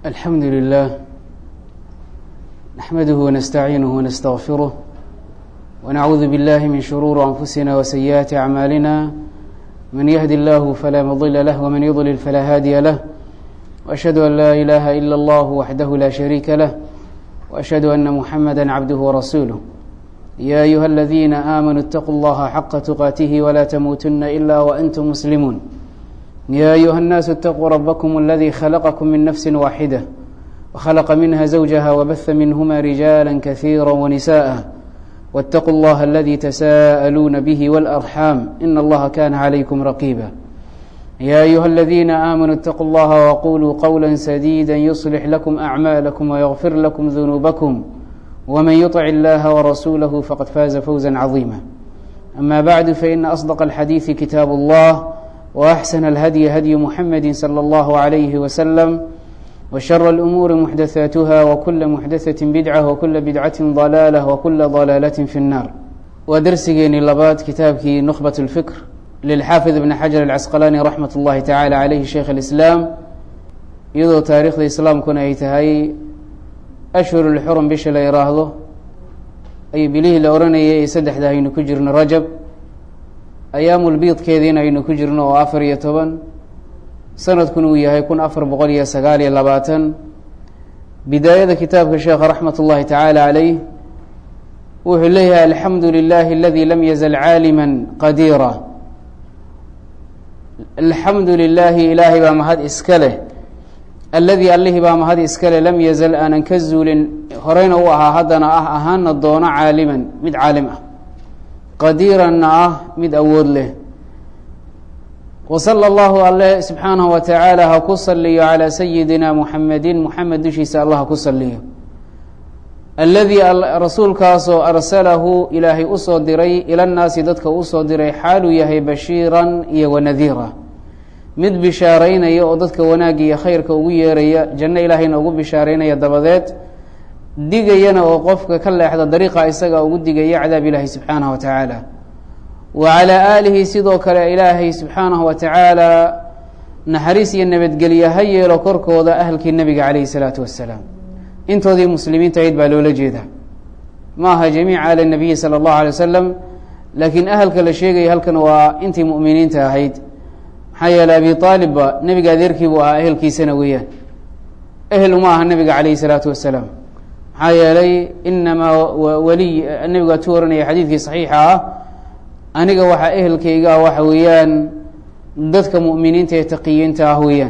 الحمد لله نحمده ونستعينه ونستغفره ونعوذ بالله من شرور أنفسنا وسيئات أعمالنا من يهد الله فلا مضل له ومن يضلل فلا هادي له وأشهد أن لا إله إلا الله وحده لا شريك له وأشهد أن محمدا عبده ورسوله يا أيها الذين آمنوا اتقوا الله حق تقاته ولا تموتن إلا وأنتم مسلمون يا أيها الناس اتقوا ربكم الذي خلقكم من نفس واحدة وخلق منها زوجها وبث منهما رجالا كثيرا ونساء واتقوا الله الذي تساءلون به والأرحام إن الله كان عليكم رقيبا يا أيها الذين آمنوا اتقوا الله وقولوا قولا سديدا يصلح لكم أعمالكم ويغفر لكم ذنوبكم ومن يطع الله ورسوله فقد فاز فوزا عظيما أما بعد فإن أصدق الحديث كتاب الله وأحسن الهدي هدي محمد صلى الله عليه وسلم وشر الأمور محدثاتها وكل محدثة بدعة وكل بدعة ضلالة وكل ضلالة في النار ودرسgeeni labaad kitaabkii نخبة الفكر للxاaفظ بن xجر العسqلاني رحمة الlahi taعالى عalيه شhيkh الإسلام iyadoo taarikhda iسlaamkuna ay tahay أshهر الxرم bisha la yiraahdo ay bilihii la oranayay ee saddexda aynu ku jirno rajab ayaamulbiidkeediina aynu ku jirno oo afar iyo toban sanadkuna uu yahay kun afar boqol iyo sagaal iyo labaatan bidaayada kitaabka sheekha raxmat ullahi tacaala caleyh wuxuu leeyahay alxamdu lilahi aladi lam yazal caalima qadiira alxamdu lilaahi ilaahay baa mahad iska leh alladii allihii baa mahad iska leh lam yazal aanan ka zuulin horeyna u ahaa haddana ah ahaana doono caaliman mid caalim ah qadiiranna ah mid awood leh wasala allahu alle subxaanahu wa tacaala ha ku saliyo calaa sayidina muxamedin muxamed dushiisa allah ha ku saliyo alladii rasuulkaasoo arsalahu ilaahay usoo diray ilannaasi dadka usoo diray xaaluu yahay bashiiran iyo wanadiira mid bishaaraynaya oo dadka wanaagga iyo khayrka ugu yeeraya janno ilaahayna ugu bishaaraynaya dabadeed digayana oo qofka ka leexda dariiqa isaga ugu digaya cadaab ilaahi subxaanahu wa tacaala wa calaa aalihi sidoo kale ilaahay subxaanahu wa tacaala naxariis iyo nabadgelye ha yeelo korkooda ahalkii nebiga calayhi salaatu wassalaam intoodii muslimiinta ahayd baa loola jeeda ma aha jamiica ala nabiyi sala allahu alay wasalam laakiin ahalka la sheegaya halkan waa intii mu'miniinta ahayd maxaa yeeley abi aalibba nebiga adeerkii buu ahaa ehelkiisana weeyaan ehel uma aha nebiga calayhi salaatu wassalaam maxaa yeelay inamaa waliy nebigu atuu oranaya xadiidkii saxiixa ah aniga waxaa ehelkayga ah waxa weeyaan dadka mu'miniinta ee taqiyiinta ah weeyaan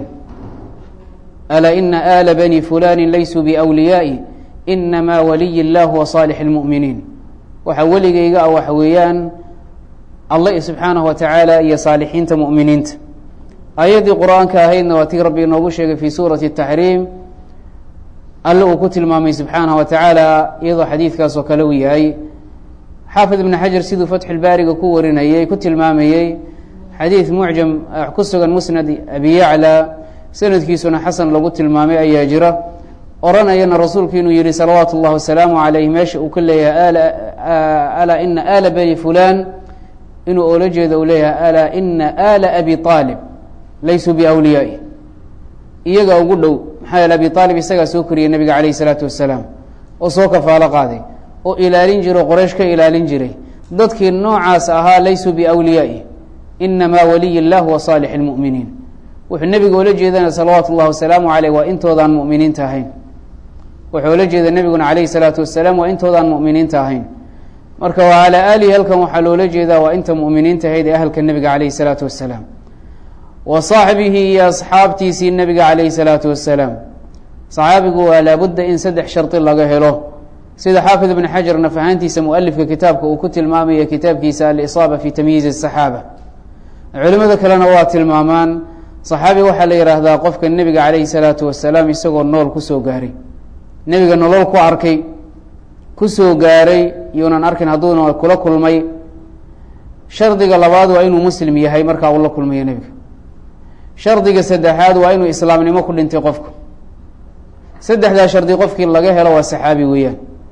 alaa ina aala bani fulani laysuu biwliyaa'i inamaa waliy اllah wa saalix اlmu'miniin waxaa weligayga ah waxa weeyaan allah subxaanahu wa tacaala iyo saalixiinta mu'miniinta aayaddii qur-aanka ahaydna waa tii rabbi inoogu sheegay fi suurati الtaxriim alle uu ku tilmaamay subxaanaه wa tacaala iyadoo xadiidkaas oo kale uu yahay xaafid ibn xajar siduu fatxulbaariga ku warinayey ku tilmaamayey xadiid mucjam ku sugan musnad abi yaclى sanadkiisuna xasan lagu tilmaamay ayaa jira oranayana rasuulku inuu yihi salawaatu اllah wasalaamu عalayh meesha uu ka leeyahay alaa ina ala bani fulan inuu oola jeedo uu leeyahay alaa ina ala abi aalib laysuu biwliyaai iyaga ugu dhow maxaa yeele abi aalib isagaa soo koriyey nebiga calayh isalaatu wasalaam oo soo kafaalo qaaday oo ilaalin jiro qoraysh ka ilaalin jiray dadkii noocaas ahaa laysuu biwliyaai inamaa waliy اllah wa saalix اlmu'miniin wuxuu nebiga oola jeedana salawaatu اllahi wasalaamu caleyh waa intoodaan mu'miniinta ahayn wuxuu ola jeeda nebiguna calayhi salaatu wasalaam waa intoodaan mu'miniinta ahayn marka wa calaa aalihi halkan waxaa loola jeedaa waa inta mu'miniinta ahayd ee ahalka nebiga calayhi salaatu wasalaam wa saaxbihi iyo asxaabtiisii nebiga calayhi salaatu wasalaam saxaabigu waa laabudda in saddex shardi laga helo sida xaafid ibn xajar naf ahaantiisa mualifka kitaabka uu ku tilmaamaya kitaabkiisa alisaaba fi tamyiizi asaxaaba culimada kalena waa tilmaamaan saxaabi waxaa la yidhaahdaa qofka nebiga calayhi salaatu wasalaam isagoo nool kusoo gaaray nebiga nolol ku arkay kusoo gaaray yuunan arkin hadduuna kula kulmay shardiga labaad waa inuu muslim yahay markaa uu la kulmayo nebiga shardiga saddexaad waa inuu islaamnimo ku dhintay qofku saddexdaa shardi qofkii laga helo waa saxaabi weeyaan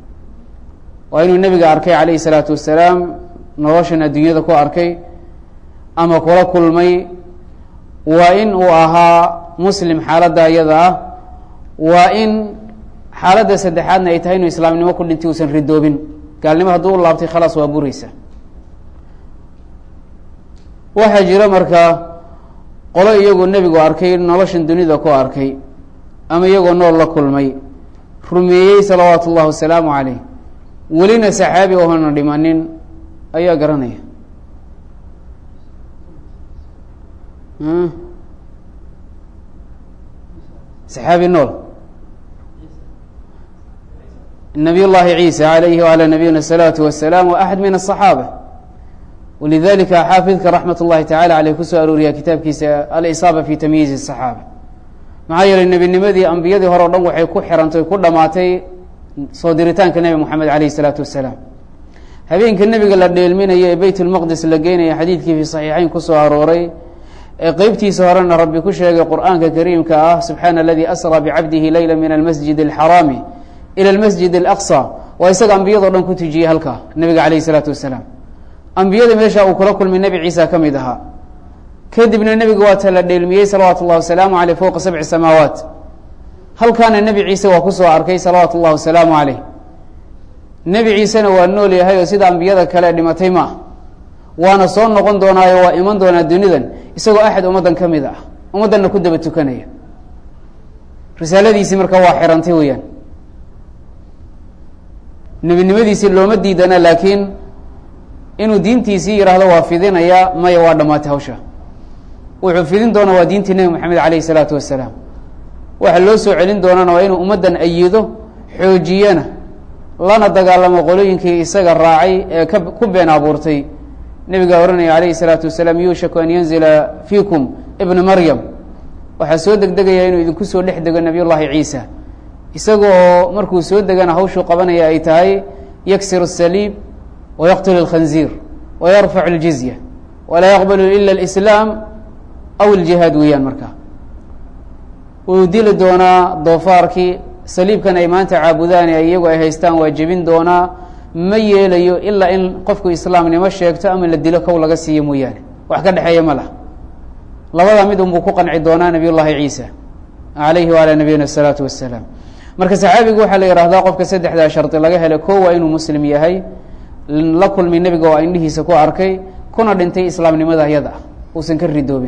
waa inuu nebiga arkay calayhi salaatu wasalaam noloshan adduunyada ku arkay ama kula kulmay waa in uu ahaa muslim xaaladda iyada ah waa in xaaladda saddexaadna ay tahay inuu islaamnimo ku dhintay uusan ridoobin gaalnimo hadduu u laabtay khalaas waa bureysa waxaa jira markaa qolo iyagoo nebigu arkay noloshan dunida ku arkay ama iyagoo nool la kulmay rumeeyey salawaatu ullahi wasalaamu caleyh welina saxaabi ohona dhimanin ayaa garanaya saxaabi nool nabiy llahi ciisa alayhi wala nabiyina الsalaatu wasalaam wa axad min aلصaxaaba walidalika xaafidka raxmat اllahi tacala aleyh kusoo arooriya kitaabkiisa alisaaba fi tamyiizi الصaxaaba maxaa yeelay nebinimadii ambiyadii hore o dhan waxay ku xirantay ku dhamaatay soo diritaanka nebi moxamed alayh الsalaatu wasalaam habeenka nebiga la dheelminayo ee beyt اlmaqdis la geynaya xadiidkii fi صaxiixeyn kusoo arooray ee qeybtiisa horena rabbi ku sheegay qur'aanka kariimka ah subxaana aladii asraa bicabdihi leyla min almasjid اlxaraami ilى اlmasjid اlaqصى waa isaga ambiyado dhan ku tujiyey halkaa nebiga alayh الsalaatu wasalaam ambiyada meesha uu kula kulmay nebi ciisa ka mid ahaa kadibna nebiga waata la dheelmiyey salawaatu اllahi wasalaamu aleyh fowqa sabci samaawaat halkaana nebi ciise waa kusoo arkay salawaatu اllahi wasalaamu aleyh nebi ciisena waa nool yahay oo sida ambiyada kale dhimatay ma ah waana soo noqon doonaayo waa iman doonaa dunidan isagoo axad ummaddan ka mid ah ummaddanna ku daba tukanaya risaaladiisii marka waa xirantay weeyaan nebinimadiisii looma diidana laakiin inuu diintiisii yidhaahdo waa fidinaya maya waa dhammaatay hawsha wuxuu fidin doona waa diintii nebi moxamed alayh isalaatu wasalaam waxa loo soo celin doonana waa inuu ummaddan ayido xoojiyana lana dagaalamo qolooyinkii isaga raacay ee ka ku been abuurtay nebigaa ohanaya alayhi salaatu wasalaam yuushaku an yanzila fiikum ibna maryam waxaa soo degdegaya inuu idinku soo dhex dego nabiy llahi ciisa isaga oo markuu soo degana hawshuu qabanaya ay tahay yaksir الsaliib wayaqtul اlkhanziir wayarfac اljizya walaa yaqbalu ila اlislaam aw اljihaad weeyaan marka wuu dili doonaa doofaarkii saliibkan ay maanta caabudaan ee iyagu ay haystaan waa jebin doonaa ma yeelayo ilaa in qofku islaamnimo sheegto ama la dilo kow laga siiyo mooyaane wax ka dhexeeya ma lah labada mid unbuu ku qanci doonaa nabiy llahi ciisa alayhi waalaa nabiyina الsalaatu wasalaam marka saxaabigu waxaa la yihahdaa qofka saddexdaa shardi laga helay ko waa inuu muslim yahay la kulmay nebiga oo indhihiisa ku arkay kuna dhintay islaamnimada iyada ah uusan ka ridoobin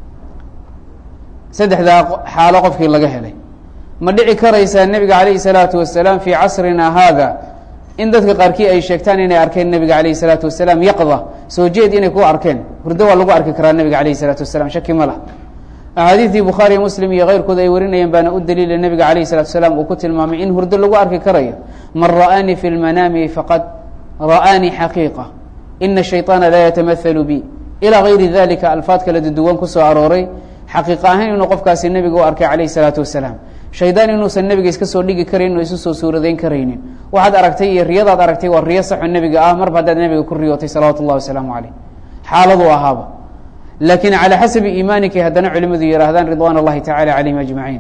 saddexdaa xaalo qofkii laga helay ma dhici karaysaa nebiga calayhi salaatu wasalaam fii casrina haada in dadka qaarkii ay sheegtaan inay arkeen nebiga calayhi salaatu wasalaam yaqda soo jeed inay ku arkeen hurdo waa lagu arki karaa nebiga calayhi salaatu wasalaam shaki ma lah axaadiidii bukhaariyo muslim iyo keyrkood ay warinayeen baana u daliila nebiga calayhi salatu wasalaam uu ku tilmaamay in hurdo lagu arki karayo man ra'aanii fi lmanaami faqad ra'aanii xaqiiqa ina shayطaana laa yatamahalu bi ilaa gayri dalika alfaad kala duduwan kusoo arooray xaqiiqa ahaan inuu qofkaasi nebiga u arkay calayhi salaatu wasalaam shaydaan inuusan nebiga iska soo dhigi karayn o isu soo suuradeyn karaynin waxaad aragtay iyo riyadaad aragtay waa riyo saxo nebiga ah marba haddaad nebiga ku riyootay salawaatu اllahi wasalaamu caleyh xaaladuu ahaaba laakiin calى xasabi iimaanikay haddana culimadu yihaahdaan ridwan اllahi tacala calayhim ajmaciin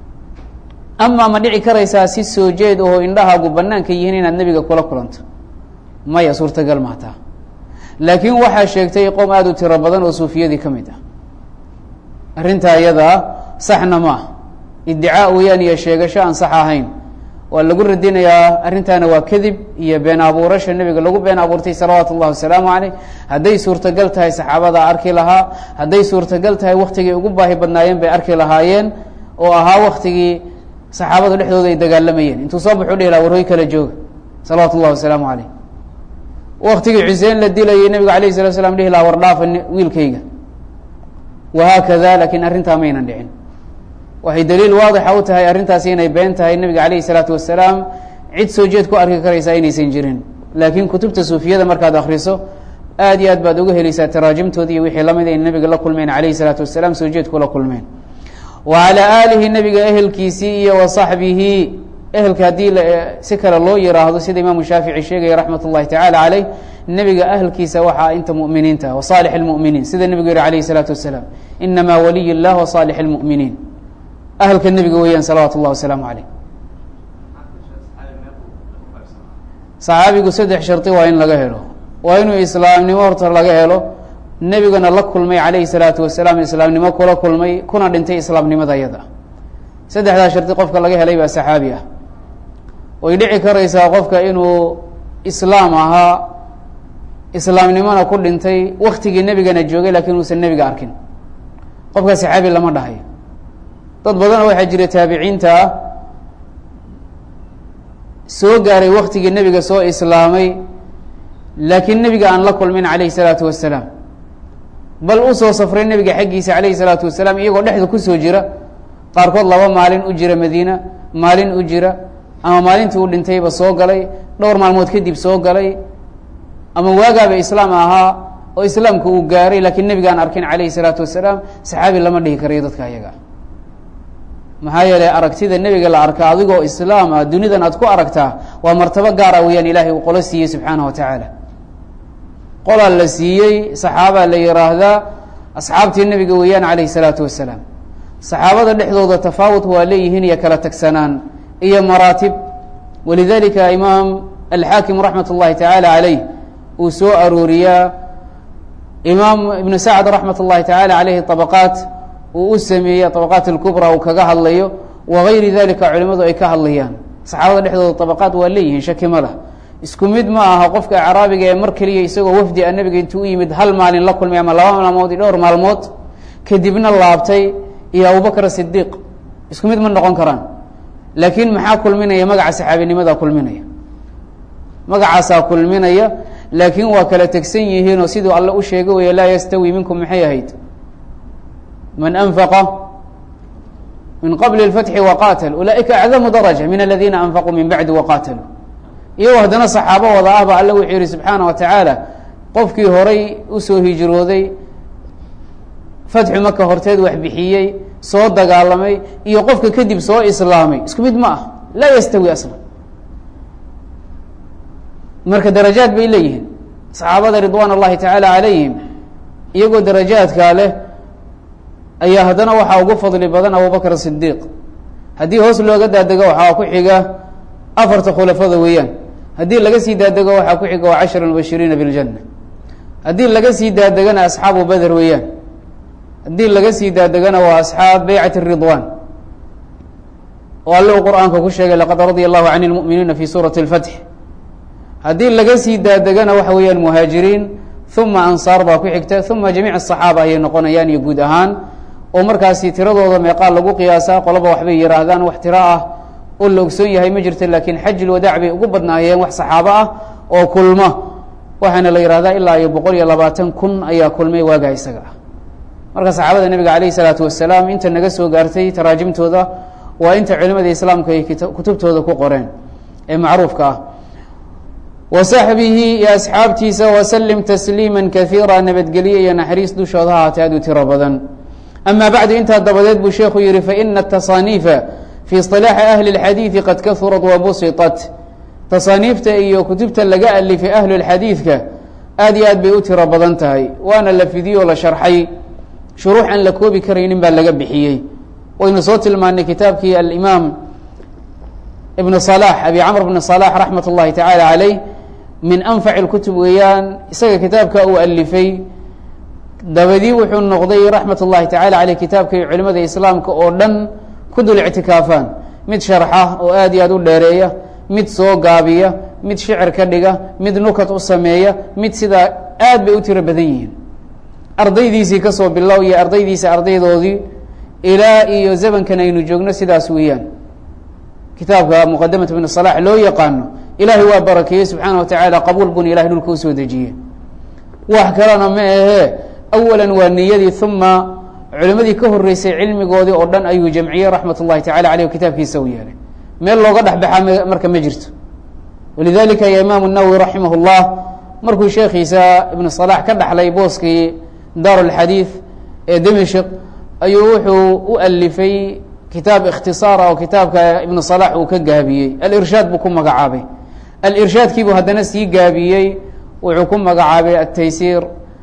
amaa ma dhici karaysaa si soo jeed oo indhahaagu banaanka yihiin inaad nebiga kula kulanto maya suurtagal maataa laakiin waxaa sheegtay qowm aada u tiro badan oo suufiyadii ka mid ah arrintaa iyadaa saxna ma ah iddicaa weyaan iyo sheegasho aan sax ahayn waa lagu radinayaa arrintaana waa kadib iyo been abuurasha nebiga lagu been abuurtay salawaatu اllahi wasalaamu caleyh hadday suurtagal tahay saxaabadaa arki lahaa hadday suurtagal tahay waktigay ugu baahi badnaayeen bay arki lahaayeen oo ahaa waktigii saxaabada dhexdooda ay dagaalamayeen intuu soo baxu dhihi laha warhoy kala jooga salawaatu اllahi wasalaamu caleyh waktigii xuseen la dilayay nebiga alayh salatu slam dhihi laha war dhaafa wiilkayga wahaakada laakiin arrintaa maynan dhicin waxay daliil waadixa u tahay arrintaasi inay been tahay nebiga calayhi salaatu wasalaam cid soo jeed ku arki karaysaa inaysan jirin laakiin kutubta suufiyada markaad akriso aad iyo aad baad uga helaysaa taraajimtoodi iyo wixii lamid ay nebiga la kulmeen calayhi salaatu wasalaam soo jeed kula kulmeen wa calaa aalihi nebiga ehelkiisii iyo wa saxbihi ehelka haddii si kale loo yiraahdo sida imaamu shaafici sheegaya raxmat اllahi tacala caleyh nebiga ahelkiisa waxaa inta muminiinta wa saalix اlmuminiin sida nebigu yihi alayhi الsalaatu wasalaam inamaa waliy اllah wa saalix اlmuminiin ahelka nebiga weeyaan salawaatu اllah wasalaamu caleyh saxaabigu saddex shardi waa in laga helo waa inuu islaamnimo horta laga helo nebigana la kulmay calayhi salaatu wasalaam islaamnimo kula kulmay kuna dhintay islaamnimada yada saddexdaa shardi qofka laga helay baa saxaabi ah way dhici karaysaa qofka inuu islaam ahaa islaamnimona ku dhintay waktigii nebigana joogay lakiin uusan nebiga arkin qofka saxaabi lama dhahayo dad badan waxaa jira taabiciinta ah soo gaaray waktigii nebiga soo islaamay laakiin nebiga aan la kulmin calayhi salaatu wasalaam bal usoo safray nebiga xaggiisa calayhi salaatu wasalaam iyagoo dhexda kusoo jira qaarkood laba maalin u jira madiina maalin u jira ama maalintii uu dhintayba soo galay dhowr maalmood kadib soo galay ama waagaaba islaam ahaa oo islaamka uu gaaray laakiin nebiga aan arkin calayhi salaatu wasalaam saxaabi lama dhihi karayo dadka ayaga maxaa yeelay aragtida nebiga la arkaa adigoo islaam ah dunidan aad ku aragtaa waa martabo gaara weeyaan ilaahay uu qolo siiyey subxaana wa tacaala qolaa la siiyey saxaabaa la yihaahdaa asxaabtii nebiga weeyaan calayhi salaatu wasalaam saxaabada dhexdooda tafaawud waa leeyihiin iyo kala tagsanaan iyo maraatib walidalika imaam alxaakim raxmat اllahi tacaala caleyh uu soo arooriyaa imaam ibnu sacd raxmat اllahi tacaala caleyhi طabaqaat uu u sameeyey طabaqaat اlkubra uu kaga hadlayo wagayri dalika culimadu ay ka hadlayaan saxaabada dhexdooda طabaqaat waa leeyihiin shaki ma lah isku mid ma aha qofka acraabiga ee mar keliya isagoo wafdi a nebiga intuu u yimid hal maalin la kulmay ama laba maalmood iyo dhowr maalmood kadibna laabtay iyo abubakr sidiiq isku mid ma noqon karaan laakiin maxaa kulminaya magaca saxaabinimadaa kulminaya magacaasaa kulminaya laakiin waa kala tegsan yihiinoo siduu alle u sheegay waya laa yastawi minkum maxay ahayd man anfaqa min qabli اlfatxi waqatal ulaaئika acdamu daraja min aladiina anfaquu min bacdi waqataluu iyagoo haddana saxaabo wada ah ba alle wuxuu yihi subxaana wa tacaala qofkii horay usoo hijrooday fatxu maka horteed wax bixiyey soo dagaalamay iyo qofka kadib soo islaamay isku mid ma ah laa yastawi aslan marka darajaad bay leeyihiin saxaabada ridwaan اllahi tacaala calayhim iyagoo darajaadkaa leh ayaa haddana waxaa ugu fadli badan abubakr sidiiq haddii hoos looga daadego waxaa ku xiga afarta khulafada weeyaan haddii laga sii daadego waxaa ku xiga waa cashar mubashiriina biاljanna haddii laga sii daadegana asxaabu beder weeyaan haddii laga sii daadegana waa asxaab beycat ridwan oo alle uu qur-aanka ku sheegay laqad radia allahu can اlmu'miniina fi suurati اlfatx haddii laga sii daadegana waxa weeyaan muhaajiriin uma ansaar baa ku xigta uma jamiic asaxaaba ayay noqonayaan iyo guud ahaan oo markaasi tiradooda meeqaa lagu qiyaasaa qoloba waxbay yihaahdaan wax tiro ah oo la ogsoon yahay ma jirto laakiin xajil wadaac bay ugu badnaayeen wax saxaabo ah oo kulma waxaana la yihahdaa ilaa iyo boqol iyo labaatan kun ayaa kulmay waagaa isaga ah marka saxaabada nebiga calayh isalaatu wasalaam inta naga soo gaartay taraajimtooda waa inta culimada islaamka ay kutubtooda ku qoreen ee macruufka ah wa saxbihi iyo asxaabtiisa wasalim tasliima kaiira nabadgelye iyo naxariis dushooda ha haatee aad u tiro badan ama bacdu intaa dabadeed buu sheekhu yihi faina tasaaniifa fi isilaaxi ahli اlxadiidi qad kahurat wabusiطat tasaaniifta iyo kutubta laga alifay ahlu اlxadiidka aad iyo aad bay u tiro badan tahay waana la fidiyoo la sharxay shuruux aan la koobi karaynin baa laga bixiyey waynu soo tilmaanay kitaabkii alimaam ibn صalax abi camr bn صalax raxmat اllahi tacaala caleyh min anfac اlkutub weeyaan isaga kitaabka uu alifay dabadii wuxuu noqday raxmat اllahi tacala caleyh kitaabkay culimada islaamka oo dhan ku dul ictikaafaan mid sharxa oo aad iyo aad u dheereeya mid soo gaabiya mid shicir ka dhiga mid nukat u sameeya mid sidaa aad bay u tiro badan yihiin ardaydiisii kasoo bilow iyo ardaydiisa ardaydoodii ilaa iyo zamankan aynu joogno sidaas weeyaan kitaabka muqadamat ibn صalax loo yaqaano ilaahay waa barakeeyey subxaana wa tacaala qabuul buna ilahay dhulka usoo dejiye wax kalena ma ahee awala waa niyadii uma culimadii ka horeysay cilmigoodii oo dhan ayuu jamciyey raxmat اllahi tacala aleyh kitaabkiisa u yeelay meel looga dhexbaxaa marka ma jirto walidalika ya imaam الnawowi raximah اllah markuu sheekhiisa ibn صalax ka dhaxlay booskii daar اlxadiid ee dimishq ayuu wuxuu u alifay kitaab ikhtisaara oo kitaabka ibn صalax uu ka gaabiyey alirshaad buu ku magacaabay alirshaadkiibuu haddana sii gaabiyey wuxuu ku magacaabay ataysiir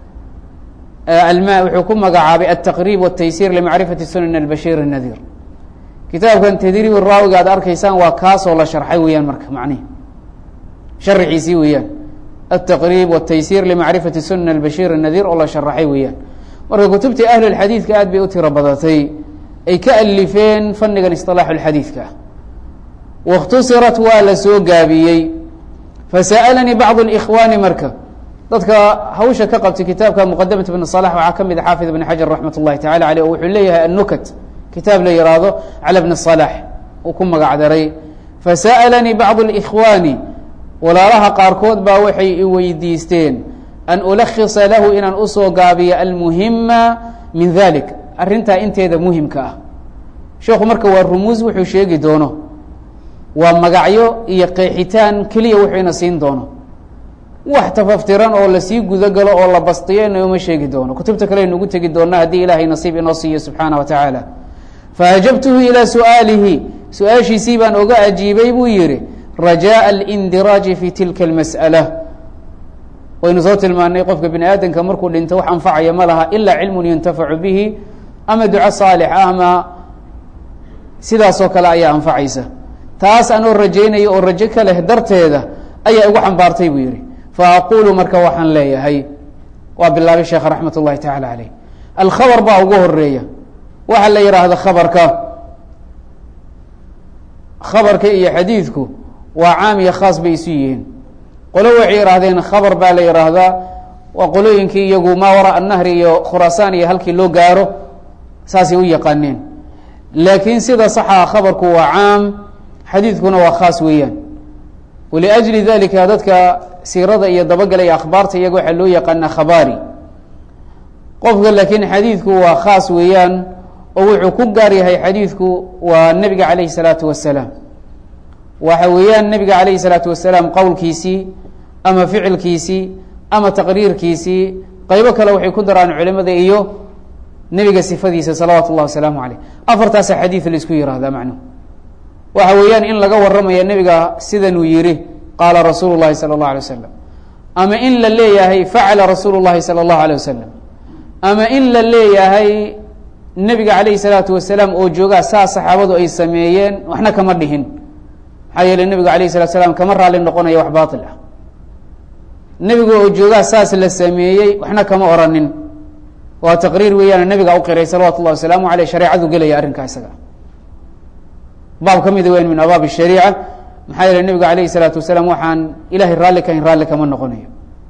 wuxuu ku magacaabay altaqrib wالtaysir limacrifati sunan albashir الnadiir kitaabkan tadriib raawiga aad arkaysaan waa kaasoo la sharxay weeyaan marka macnihi sharxiisii weeyaan altaqrib wالtaysir limacrifati sunan albashir الnadiir oo la sharaxay weeyaan marka kutubtii ahli اxadiidka aad bay u tiro badatay ay ka alifeen fannigan isilaaxu lxadiidka ah waاkhtusirat waa la soo gaabiyey fasa'alanii bacdu اlikhwaani marka dadka hawsha ka qabtay kitaabka muqadamat ibn صalax waxaa ka mid a xaafid ibn xajar raxmat اllahi tacala aleyh oo wuxuu leeyahay annukat kitaab la yihaahdo cala bni صalax uu ku magac daray fasa'alanii bacdu اlikhwaani walaalaha qaarkood baa waxay i weydiisteen an ulakisa lahu inaan usoo gaabiyo almuhima min dalik arrintaa inteeda muhimka ah sheekhu marka waa rumuus wuxuu sheegi doono waa magacyo iyo qeexitaan keliya wuxuu ina siin doono wax tafaftiran oo lasii gudagalo oo la bastiyo inooma sheegi doono kutubta kale aynu ugu tegi doona haddii ilaahay nasiib inoo siiyo subxaana wa tacaala faajabtuhu ilaa su'aalihi su-aashiisii baan oga ajiibay buu yihi rajaءa اlindiraaji fi tilka اlmas'ala waynu soo tilmaanay qofka bini aadamka markuu dhinto wax anfacaya ma laha ilaa cilmun yuntafacu bihi ama duco saalix ah ama sidaasoo kale ayaa anfacaysa taas anoo rajaynaya oo rajo ka leh darteeda ayaa igu xambaartay buu yihi faaqulu marka waxaan leeyahay waa bilaabay sheekh raxmat اllahi tacala aleyh alkhabar baa ugu horeeya waxaa la yihaahda khabarka khabarka iyo xadiidku waa caam iyo khaas bay isu yihiin qolo waxay yihaahdeen khabar baa la yihaahdaa waa qolooyinkii iyagu maa waraa annahri iyo khuraasaan iyo halkii loo gaaro saasay u yaqaaneen laakiin sida saxa khabarku waa caam xadiidkuna waa khaas weeyaan waliajli dalika dadka siirada iyo dabagalaya akhbaarta iyaga waxaa loo yaqaanaa khabaari qofka laakiin xadiidku waa khaas weeyaan oo wuxuu ku gaar yahay xadiidku waa nebiga calayhi salaatu wasalaam waxa weeyaan nebiga calayhi salaatu wasalaam qowlkiisii ama ficilkiisii ama taqriirkiisii qeybo kale waxay ku daraan culimada iyo nebiga sifadiisa salawaatu اllahi wasalaamu caleyh afartaasa xadiid laisku yihahdaa macnuhu waxa weeyaan in laga waramaya nebiga sidanuu yihi qaala rasuulu llahi salى اllah alay wasalam ama in la leeyahay facala rasuulu llahi salى اllahu alيه wasalam ama in la leeyahay nebiga calayhi salaatu wasalaam oo joogaa saa saxaabadu ay sameeyeen waxna kama dhihin maxaa yeele nebigu alayh salatu slam kama raali noqonaya wax baatil ah nebigu oo joogaa saas la sameeyey waxna kama oranin waa taqriir weeyaan nebiga u qiray salawatu llahi wasalaamu aleyh shareecadu gelaya arrinkaa isaga baab ka mida weyn min abaab shariica maxaa yeele nebigu alayhi salaatu wasalaam waxaan ilahay raalli kahayn raalli kama noqonayo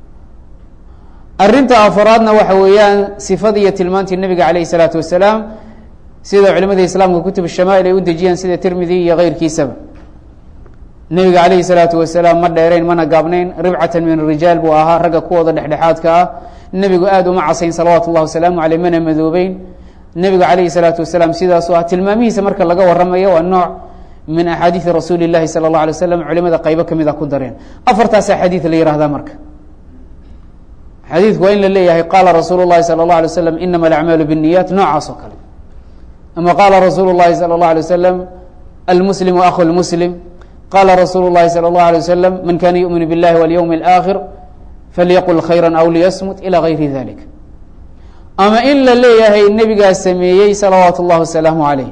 arrinta afaraadna waxa weeyaan sifada iyo tilmaantii nebiga calayhi salaatu wasalaam sida culimada islaamka kutub shamaa'il ay u dejiyaan sida tirmidi iyo keyrkiisaba nebiga calayhi salaatu wasalaam ma dheerayn mana gaabnayn ribcatan min rijaal buu ahaa ragga kuwooda dhexdhexaadka ah nebigu aada uma casayn salawaatu llahi wasalaamu aleyh mana madoobeyn nebiga calayhi salaatu wasalaam sidaasuu ah tilmaamihiisa marka laga waramayo waa nooc min axaadiidi rasuuli llahi sala اllah alay waslam culimada qaybo kamid a ku dareen afartaasaa xadiid la yihahdaa marka xadiidku waa in la leeyahay qaala rasuulu اlahi salى اlه alay waslam inama alacmaalu bالniyaat noocaas oo kale ama qaala rasuulu اlahi salى اlه alay waslam almuslimu akhu lmuslim qaala rasuulu اlahi salى اlه alay waslam man kana yuؤminu biاllahi walyowm اlآkhir falyaqul khayra aw liyasmut ilى gayri dalik ama in la leeyahay nebigaa sameeyey salawaatu اllahi wasalaamu aleyh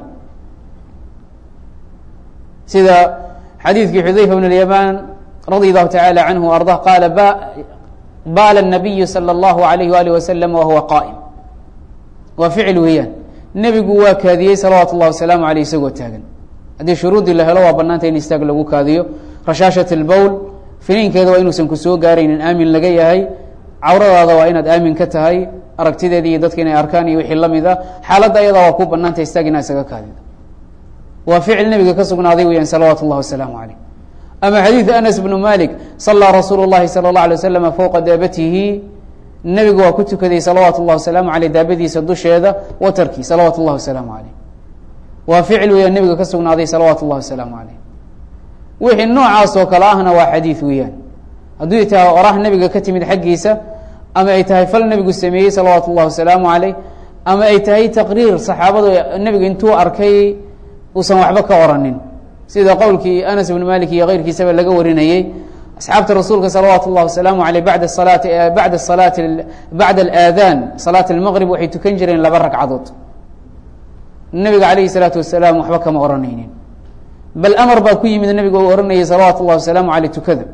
sida xadiidkii xudayfa bn اlyamaan radi allahu tacala canhu ardah qaala baala الnabiyu salى اllahu alayh waalih wasalam wahuwa qaa'im waa ficil weeyaan nebigu waa kaadiyey salawaatu اllahi wasalaamu aleyh isagoo taagan haddii shuruudii la helo waa banaanta in istaag lagu kaadiyo rashaashat اlbowl finiinkeeda waa inuusan ku soo gaaraynin aamin laga yahay cawradaada waa inaad aamin ka tahay aragtideeda iyo dadka inay arkaan iyo wixii lamid a xaaladda ayadaa waa ku banaanta istaag inaa isaga kaadido waa ficil nebiga ka sugnaaday weyaan salawaatu اllahi wasalaamu aleyh ama xadiidu anas bnu malik salaa rasuulu اllahi salى اlه alay waslama fowqa daabatihi nebigu waa ku tukaday salawaatu اllahi wasalaamu aleyh daabadiisa dusheeda watarkii salawaatu اllahi wasalaamu aleyh waa ficil weeyaan nebiga ka sugnaaday salawaatu اllahi wasalaamu aleyh wixii noocaas oo kale ahna waa xadiid weeyaan hadduu tahay oraah nebiga ka timid xaggiisa ama ay tahay fal nebigu sameeyey salawaatu اllahi wasalaamu aleyh ama ay tahay taqriir saxaabadu nebiga intuu arkay uusan waxba ka oranin sida qowlkii anas bn malik iyo keyrkiisaba laga warinayey asxaabta rasuulka salawaatu اllahi wasalaamu aleyh bada salaati bada salaati bacda alaadaan salaat almaqrib waxay tukan jireen laba ragcadood nebiga calayhi salaatu wasalaam waxba kama oranaynin bal amar baa ku yimid nebiga uu oranayay salawaatu اllahi wasalaamu aleyh tukada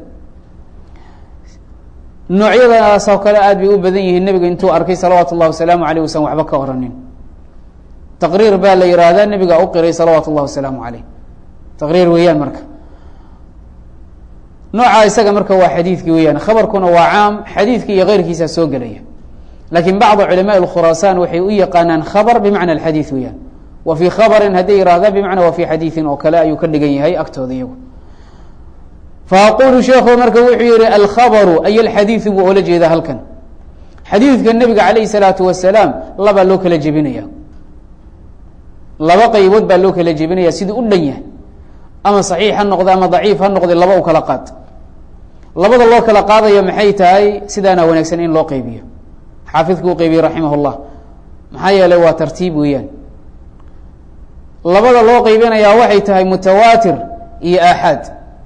noocyadaasoo kale aad bay u badan yihiin nebiga intuu arkay salawaatu اllahi wasalaamu aleyh usan waxba ka oranin taqriir baa la yihahdaa nebigaa u qiray salawaatu اllah wasalaamu aleyh taqriir weeyaan marka nooca isaga marka waa xadiidkii weeyaan khabarkuna waa caam xadiidki iyo keyrkiisa soo gelaya lakin bacd culamaء khuraasaan waxay u yaqaanaan khabr bimacna xadiid weeyaan wa fii khabarin hadday yihahda bimacna wa fii xadiidin oo kale ayuu ka dhigan yahay agtooda iyagu faaqulu sheekhu marka wuxuu yihi alkhabru ay alxadiidu buu oola jeedaa halkan xadiidka nebiga calayh salaatu wasalaam labaa loo kala jebinaya laba qaybood baa loo kala jebinaya sidii u dhan yahay ama saxiix ha noqde ama daciif ha noqde laba u kala qaad labada loo kala qaadayo maxay tahay sidaana wanaagsan in loo qeybiyo xaafidku u qeybiyey raximah llah maxaa yeelay waa tartiib weeyaan labada loo qeybinayaa waxay tahay mutawaatir iyo aaxaad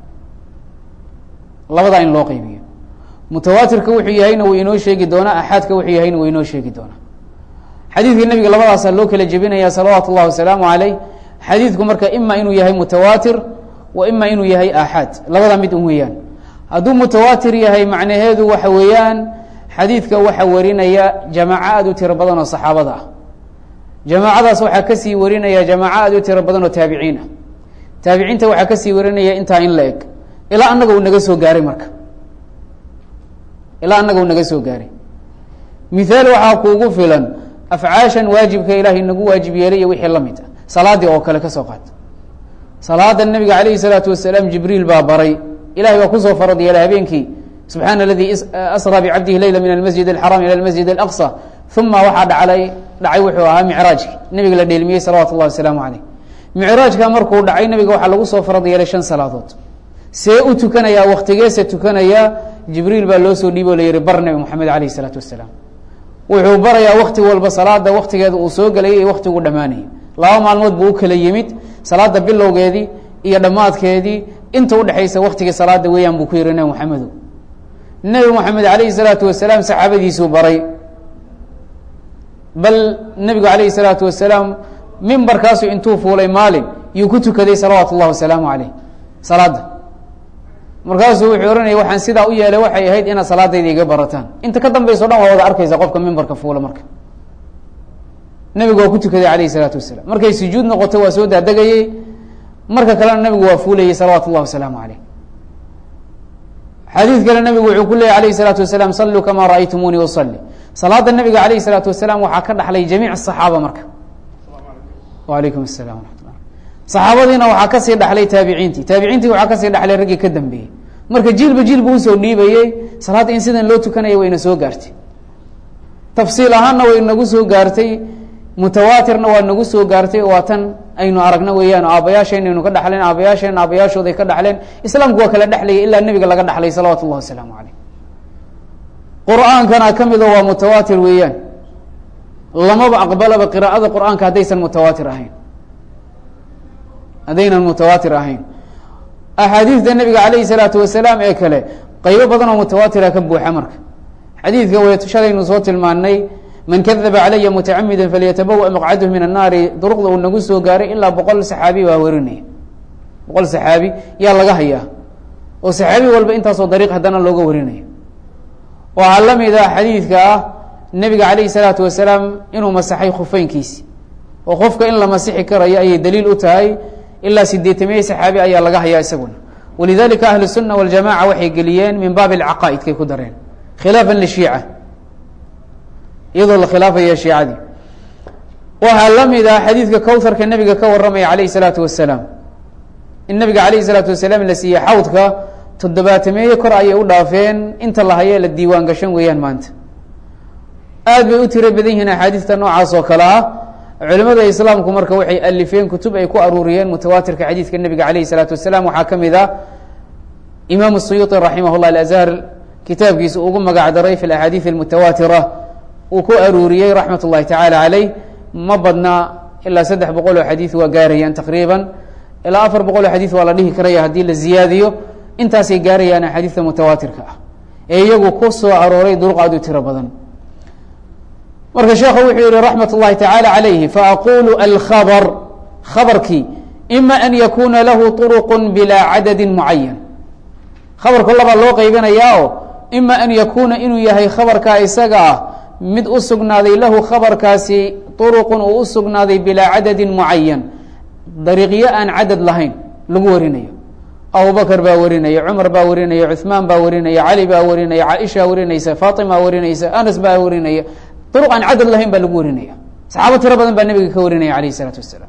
labadaa in loo qeybiyo mutawaatirka wuxuu yahayna wuu inoo sheegi doonaa axaadka wuxuu yahayna wuu inoo sheegi doonaa xadiidka nebiga labadaasaa loo kala jebinaya salawaatu اllahi wasalaamu aleyh xadiidku marka ima inuu yahay mutawaatir wa ima inuu yahay aaxaad labada mid un weeyaan hadduu mutawaatir yahay macnaheedu waxa weeyaan xadiidka waxaa warinaya jamaaco aad u tiro badan oo saxaabada ah jamaacadaas waxaa kasii warinaya jamaaco aad u tiro badan oo taabiciin ah taabiciinta waxaa kasii warinaya intaa in la eg ilaa annaga uu naga soo gaaray marka ilaa annaga uu naga soo gaaray mithaal waxaa kuugu filan afcaashan waajibka ilaahay nagu waajib yeelay iyo wixii la mid ah salaadii oo kale ka soo qaat salaada nabiga calayhi salaatu wasalaam jibriil baa baray ilahay baa kusoo farad yeelay habeenkii subxaana aladii asraa bicabdihi leyla min almasjid alxaram ila almasjid alaqsa uma waxaa dhaclay dhacay wuxuu ahaa micraajki nabiga la dheelmiyey salawatu llahi wasalaamu caleyh micraajka markuu dhacay nabiga waxaa lagu soo farad yeelay shan salaadood see u tukanayaa waktigeese tukanayaa jibriil baa loo soo dhiibo o la yihi bar nabi moxamed alayh isalaatu wasalaam wuxuu barayaa wakti walba salaada waktigeeda uu soo gelayay iyo waktigu dhammaanayay laba maalmood buu u kala yimid salaada bilowgeedii iyo dhammaadkeedii inta udhexaysa waktigii salaada weeyaan buu ku yihi nabi moxamedo nebi moxamed alayhi salaatu wasalaam saxaabadiisuu baray bal nebigu alayhi salaatu wasalaam mimbarkaasu intuu fuulay maalin yuu ku tukaday salawaatu اllah wasalaamu aleyh salaada markaasuu wuxuu ohanaya waxaan sidaa u yeelay waxay ahayd inaad salaadayda iga barataan inta ka dambayso dhan waa wada arkaysa qofka mimbarka fuula marka nebigu waa ku tukaday alayh isalaatu wasalaam markay sujuud noqoto waa soo daadegayey marka kalena nebigu waa fuulayey salawaatu اllah wasalaamu aleyh xadiid kale nebigu wuxuu ku leeyay alayh الsalaatu wasalaam saluu kama ra'aytumuunii usali salaada nebiga alayh الsalaatu wasalaam waxaa ka dhaxlay jamiic الصaxaaba marka walaykum الsalam waraxmat saxaabadiina waxaa kasii dhaxlay taabiciintii taabiciintii waxaa kasii dhaxlay raggii ka dambeeyey marka jiilba jiilba usoo dhiibayey salaadda in sidan loo tukanaya wayna soo gaartay tafsiil ahaanna way nagu soo gaartay mutawaatirna waa nagu soo gaartay waa tan aynu aragna weeyaan aabbayaasheen aynu ka dhaxleen aabayaasheen aabayaashooday ka dhaxleen islaamku waa kala dhexlayay ilaa nebiga laga dhaxlay salawaatu اllah wasalaamu caleyh qur-aankana ka mido waa mutawaatir weeyaan lamaba aqbalaba qiraa'ada qur-aanka haddaysan mutawaatir ahayn haddaynan mutawaatir ahayn axaadiidta nebiga calayhi salaatu wasalaam ee kale qaybo badan oo mutawaatira ka buuxa marka xadiidka way shalaynu soo tilmaanay man kadaba calaya mutacamida falyatabawa maqcadhu min annaari duruqda uu nagu soo gaaray ilaa boqol saxaabi baa warinaya boqol saxaabi yaa laga hayaa oo saxaabi walba intaasoo dariiq haddana looga warinaya waxaa la mid ah xadiidka ah nebiga calayhi salaatu wasalaam inuu masaxay khufeynkiisi oo qofka in la masixi karayo ayay daliil u tahay ilaa sideetamiye saxaabi ayaa laga hayaa isaguna walidalika ahlu sunna waljamaca waxay geliyeen min baabi alcaqaa'idkay ku dareen khilaafan lishiica iyadoo la khilaafaya shiicadii waxaa la mid ah xadiidka kowharka nebiga ka waramaya calayhi salaatu wasalaam in nabiga calayhi salaatu wasalaam la siiyey xawdka toddobaatameeye kor ayay u dhaafeen inta la hayee la diiwaan gashan weeyaan maanta aad bay u tiro badan yihiin axaadiista noocaas oo kale ah culimada islaamku marka waxay alifeen kutub ay ku aruuriyeen mutawaatirka xadiidka nebiga calayhi salaatu wasalaam waxaa ka mid ah imaam suyuuطi raximah llah alazhar kitaabkiisa ugu magac daray fi axaadiid almutawaatira uu ku aruuriyey raxmat اllahi tacaala caleyh ma badna ilaa saddex boqol oo xadiid waa gaarayaan taqriiban ilaa afar boqol oo xadiid waa la dhihi karaya haddii la ziyaadiyo intaasay gaarayaan axaadiidta mutawaatirka ah ee iyagu ku soo arooray duruq aad u tiro badan marka sheekhu wuxuu yihi raxmat اllahi tacaala calayhi faaqulu alkhabr khabarkii ima an yakuna lahu طuruq bilaa cadadi mucayan khabarku labaa loo qeybinayaa o ima an yakuna inuu yahay khabarkaa isaga ah mid u sugnaaday lahu khabarkaasi طuruqun uu u sugnaaday bilaa cadadin mucayan dariiqyo aan cadad lahayn lagu warinayo abubakr baa warinaya cumar baa warinaya cuثmaan baa warinaya cali baa warinaya caaisha warinaysa fatima warinaysa anas baa warinaya duruq aan cadad lahayn baa lagu warinaya saxaabo tiro badan baa nebiga ka warinaya alayh الsalaatu wasalaam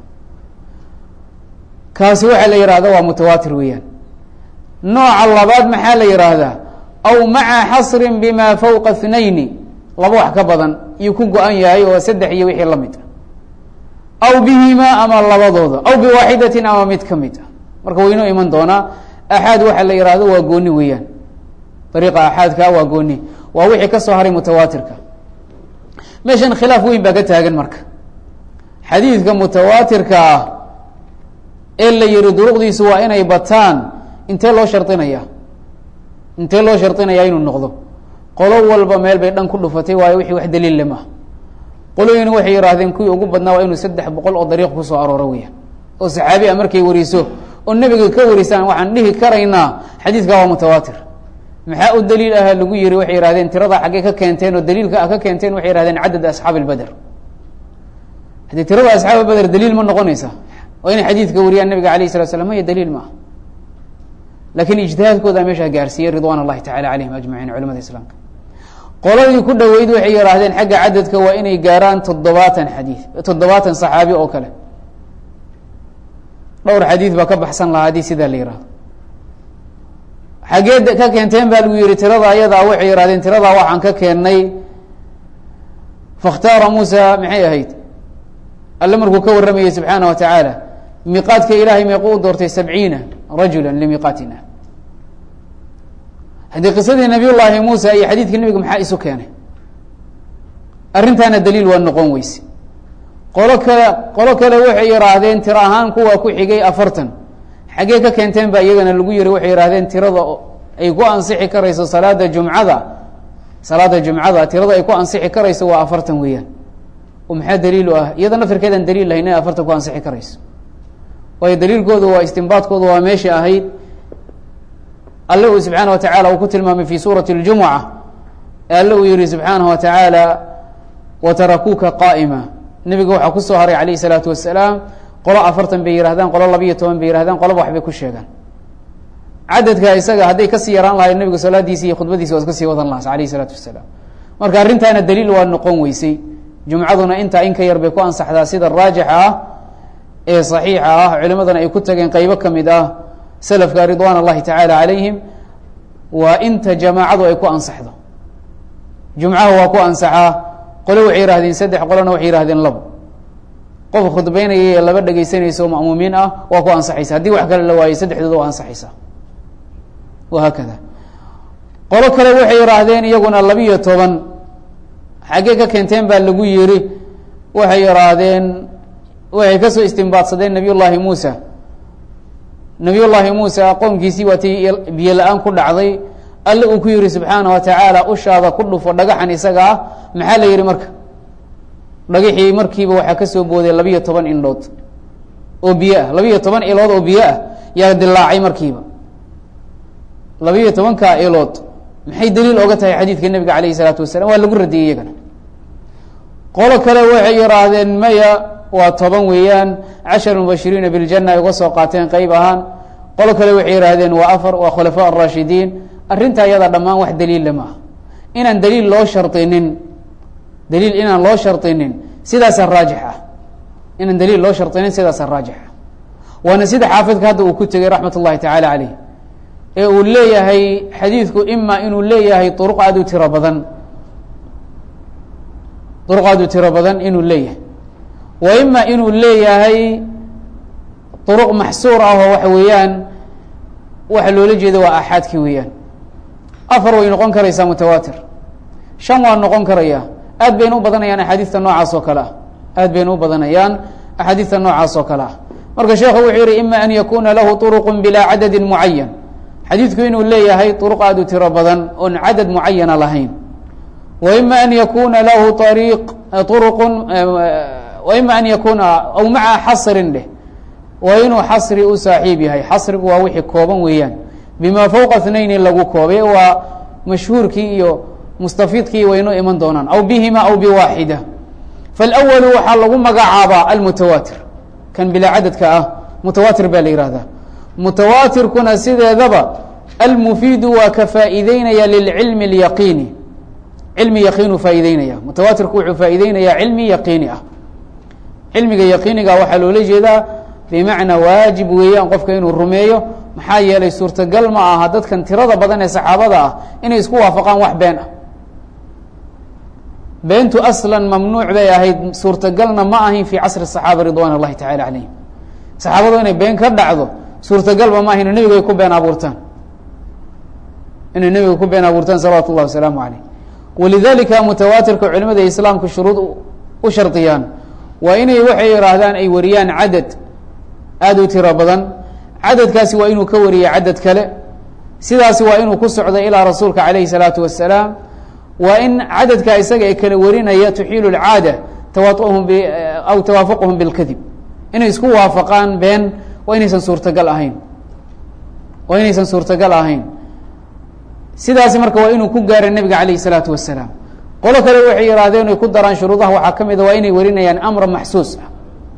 kaasi waxaa la yihahda waa mutawaatir weeyaan nooca labaad maxaa la yihaahdaa aw maca xasri bima fawqa اthnayni laba wax ka badan iyuu ku go-an yahay oo saddex iyo wixii la mid ah aw bihimaa ama labadooda aw biwaaxidatin ama mid ka mid ah marka waynoo iman doonaa axaad waxa la yihahdo waa gooni weeyaan dariiqa axaadka waa gooni waa wixii ka soo haray mutawaatirka meeshan khilaaf weyn baa ka taagan marka xadiidka mutawaatirka ah ee la yihi duruqdiisu waa inay bataan intee loo shardinaya intee loo shardinaya inuu noqdo qolo walba meel bay dhan ku dhufatay waayo wixii wax daliille maaha qolooyin waxay yihaahdeen kuwii ugu badnaa waa inuu saddex boqol oo dariiq kusoo arooro weeyaan oo saxaabi a markay wariso oo nebiga ka warisaan waxaan dhihi karaynaa xadiidka waa mutawaatir maxaa u daliil aha lagu yihi waxay yihahdeen tiradaa xaggee ka keenteen oo daliilka ah ka keenteen waxay yihahdeen cadad asxaabi lbeder haddii tirada asxaab beder daliil ma noqonaysa waa inay xadiidka wariyaan nabiga alayh salatu slam maya daliil maaha lakin ijtihaadkooda meeshaa gaarsiiyey ridwan اllahi tacala alayhim ajmaciin culamada islaamka qoladii ku dhoweyd waxay yihaahdeen xagga cadadka waa inay gaaraan toddobaatan xadiid toddobaatan saxaabi oo kale dhowr xadiid baa ka baxsan lahaa haddii sidaa la yihahdo xaggee ka keenteen baa lagu yihi tirada ayadaa waxay yihahdeen tiradaa waxaan ka keennay fakhtaara muusa maxay ahayd alle markuu ka warramayey subxaana wa tacaala miiqaadka ilaahay meequ u doortay sabciina rajula limiiqaatina haddii qisadii nabiy llaahi muusa iyo xadiidkii nebiga maxaa isu keenay arrintaana daliil waa noqon weyse qolo kale qolo kale waxay yihaahdeen tiro ahaan kuwa ku xigay afartan xaggee ka keenteen baa iyagana lagu yihi waxay yihahdeen tirada ay ku ansixi karayso salaada jumcada salaada jumcada tirada ay ku ansixi karayso waa afartan weeyaan oo maxaa daliil u ah iyada nafirkeedaan daliil lahayn inay afartan ku ansixi karayso waayo daliilkoodu waa istimbaadkoodu waa meesha ahayd alle uu subxaana wa tacaala uu ku tilmaamay fi suurati اljumuca ee alle uu yihi subxaanaه wa tacaala watarakuuka qaa'ima nebiga waxaa kusoo haray alayh الsalaatu wasalaam qolo afartan bay yihahdaan qolo labiyo toban bay yihahdaan qoloba waxbay ku sheegaan cadadka isaga hadday kasii yaraan lahayd nebiga salaadiisi iyo khudbadiisi waa iska sii wadan lahaa alayh الsalaatu wasalaam marka arrintaana daliil waa noqon weysay jumcaduna intaa in ka yar bay ku ansaxdaa sida raajixa ah ee صaxiixa ah culimadana ay ku tageen qeybo ka mid ah selafka ridwan اllahi tacaala calayhim waa inta jamaacadu ay ku ansaxdo jumcaha waa ku ansaxaa qole waxay yihahdeen saddex qolona waxay yihahdeen labo qof khudbeynaya ee laba dhegeysanayso ma'muumiin ah waa ku ansaxaysa haddii wax kale la waayey saddexdooda waa ansaxaysa wahaakada qolo kale waxay yihaahdeen iyaguna labiyo toban xaggee ka keenteen baa lagu yiri waxay yihaahdeen waxay kasoo istimbaadsadeen nabiy llaahi muusa nabiy llaahi muusa qoomkiisii waatay biyo la-aan ku dhacday alle uu ku yihi subxaana wa tacaala ushaada ku dhufo dhagaxan isaga ah maxaa la yihi marka dhagaxii markiiba waxaa kasoo booday labiyo toban indhood oo biyo ah labiyo toban ilood oo biyo ah yaa dilaacay markiiba labiyo tobankaa ilood maxay daliil oga tahay xadiidka nebiga alayh isalaatu wasalam waa lagu radiyey iyagana qolo kale waxay yihaahdeen maya waa toban weeyaan cashar mubashiriina biljana ay uga soo qaateen qeyb ahaan qolo kale waxay yihaahdeen waa afar waa khulafaa araashidiin arrinta iyada dhammaan wax daliilla ma ah inaan daliil loo shardinin daliil inaan loo shardinin sidaasa raajix ah inaan daliil loo shardinin sidaasa raajix ah waana sida xaafidka hadda uu ku tegey raxmat ullahi tacaala caleyh ee uu leeyahay xadiidku ima inuu leeyahay uruq aad u tiro badan uruq aad u tiro badan inuu leeyahay wa ima inuu leeyahay uruq maxsuur ah oo waxa weeyaan waxa loola jeeda waa axaadki weeyaan afar way noqon karaysaa mutawaatir shan waa noqon karaya aad bayna u badanayaan axaadiista noocaas oo kale ah aad bayna u badanayaan axaadiista noocaas oo kale ah marka sheekhu wuxuu yihi ima an yakuna lahu uruq bilaa cadadi mucayan xadiidku inuu leeyahay uruq aad u tiro badan oon cadad mucayana lahayn wa ima an yakuna lahu ariiq uruq wa ima an yakuna aw maca xasrin dheh waa inuu xasri u saaxiib yahay xasrigu waa wixii kooban weeyaan bima fowqa اthnayni lagu koobay waa mashhuurkii iyo mustafiidkii waynoo iman doonaan aw bihima aw biwaaxida faalawalu waxaa lagu magacaabaa almutawaatir kan bilaa cadadka ah mutawaatir baa la yihahdaa mutawaatirkuna sideedaba almufiidu waa ka faa'iideynaya lilcilmi اlyaqiini cilmi yaqiinu faa'iideynaya mutawaatirku wuxuu faa'iideynayaa cilmi yaqiini ah cilmiga yaqiiniga waxaa loola jeedaa bimacnaa waajib weeyaan qofka inuu rumeeyo maxaa yeelay suurtagal ma aha dadkan tirada badan ee saxaabada ah inay isku waafaqaan wax been ah beentu aslan mamnuuc bay ahayd suurtagalna ma ahayn fii casri الصaxaaba ridwan اllahi tacala calayhim saxaabadu inay been ka dhacdo suurtagalba ma ahayn nebigu ay ku been abuurtaan inay nebiga ku been abuurtaan salawatu اllahi wasalaamu calayh walidalika mutawaatirka culimada islaamka shuruud u shardiyaan waa inay waxay ihaahdaan ay wariyaan cadad aada u tiro badan cadadkaasi waa inuu ka wariya cadad kale sidaasi waa inuu ku socdo ilaa rasuulka calayhi الsalaatu wasalaam waa in cadadka isaga ee kala warinaya tuxiilu اlcaada tawauhum aw tawaafuquhum bilkadib inay isku waafaqaan been waa inaysan suurtagal ahayn waa inaysan suurtagal ahayn sidaasi marka waa inuu ku gaara nebiga calayh الsalaatu wasalaam qolo kale waxay yihaahdeen ay ku daraan shuruudaha waxaa ka mida waa inay warinayaan amra maxsuus ah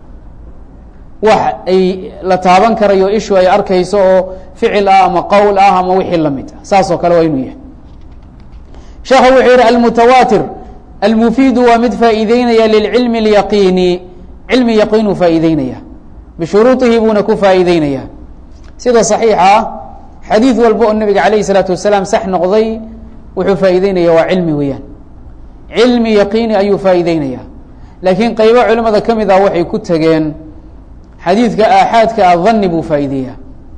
wax ay la taaban karayo ishu ay arkayso oo ficil ah ama qowl ah ama wixii lamid ah saas oo kale waa inuu yahay sheekhu wuxuu yihi almutawaatir almufiidu waa mid faa'iideynaya lilcilmi اlyaqiini cilmi yaqiinuu faa'iideynaya bishuruuطihi buuna ku faa'iideynaya sida صaxiixa ah xadiid walba oo nebiga calayh الsalaatu wasalaam sax noqday wuxuu faa'iideynaya waa cilmi weeyaan cilmi yaqiini ayuu faa'iideynaya laakiin qeybo culimada ka mid ah waxay ku tegeen xadiidka aaxaadka ah dani buu faa'iideeyaa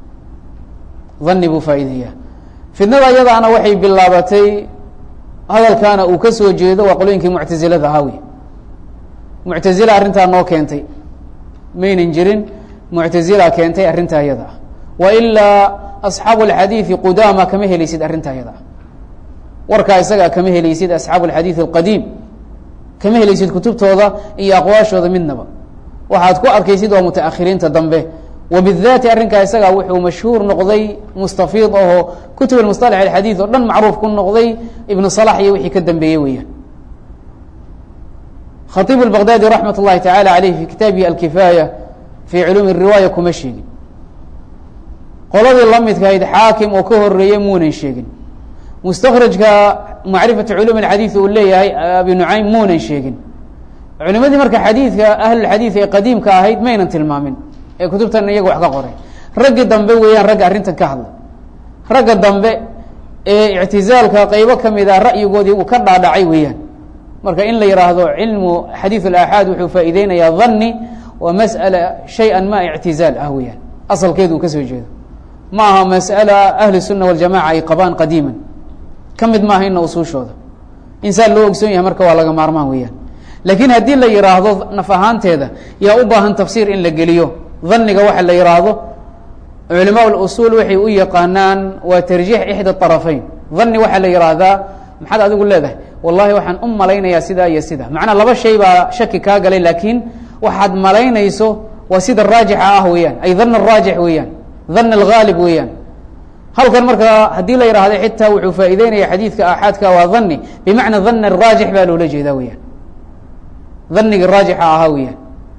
dani buu faa'iideeyaa fidnada iyadaana waxay bilaabatay hadalkaana uu ka soo jeedo waa qolooyinkii muctazilada ahaa wey muctazila arrintaa noo keentay maynan jirin muctazila keentay arrintaa iyada ah wa ilaa asxaabu alxadiidi qudaama kama helaysid arrintaa iyada ah warkaa isagaa kama helaysid asxaabu alxadiid alqadiim kama helaysid kutubtooda iyo aqwaashooda midnaba waxaad ku arkaysid waa mutaakhiriinta dambe wabidaati arrinkaa isagaa wuxuu mashhuur noqday mustafiid ahoo kutub musطalax alxadiid oo dhan macruuf ku noqday ibnu salax iyo wixii ka dambeeyey weeyaan khaiib اbaqdaadi raxmat اllahi tacala aleyh fi kitaabihi alkifaaya fii culuumi riwaaya kuma sheegin qoladii la midkahayd xaakim oo ka horeeyey muunan sheegin mustakrajka macrifatu culum اxadiid uu leeyahay abi nucaym muunan sheegin culimadii marka xadiidka ahlulxadiid ee qadiimka ahayd maynan tilmaamin ee kutubtan iyaga wax ka qoray raggi dambe weeyaan ragga arrintan ka hadlay ragga dambe ee ictizaalka qeybo kamid a ra'yigoodii uu ka dhaadhacay weeyaan marka in la yihaahdo cilmu xadiid اlaaxaad wuxuu faa'iideynayaa dani waa masأala shay-an ma ictizaal ah weeyaan asalkeedu uu kasoo jeedo ma aha masأala ahli الsuna waljamaca ay qabaan qadiiman ka mid maaha ina usuushooda insaan loo ogsoon yahay marka waa laga maarmaan weeyaan laakiin haddii la yihaahdo naf ahaanteeda yaa u baahan tafsiir in la geliyo daniga waxa la yihaahdo culimaa اusuul waxay u yaqaanaan waa tarjiix ixda طarafeyn dani waxaa la yihahdaa maxaad adigu leedahay wallahi waxaan u malaynayaa sidaa iyo sida macnaa laba shay baa shaki kaa galay laakiin waxaad malaynayso waa sida raajixa ah weeyaan ay dan raajix weeyaan dan اlgaalib weeyaan halkan marka haddii la yihahdo xitaa wuxuu faa'ideynaya xadiidka aaxaadka waa dani bimacna dan raajix baa loola jeedaa weyaan daniga raajixa ahaa weeyaan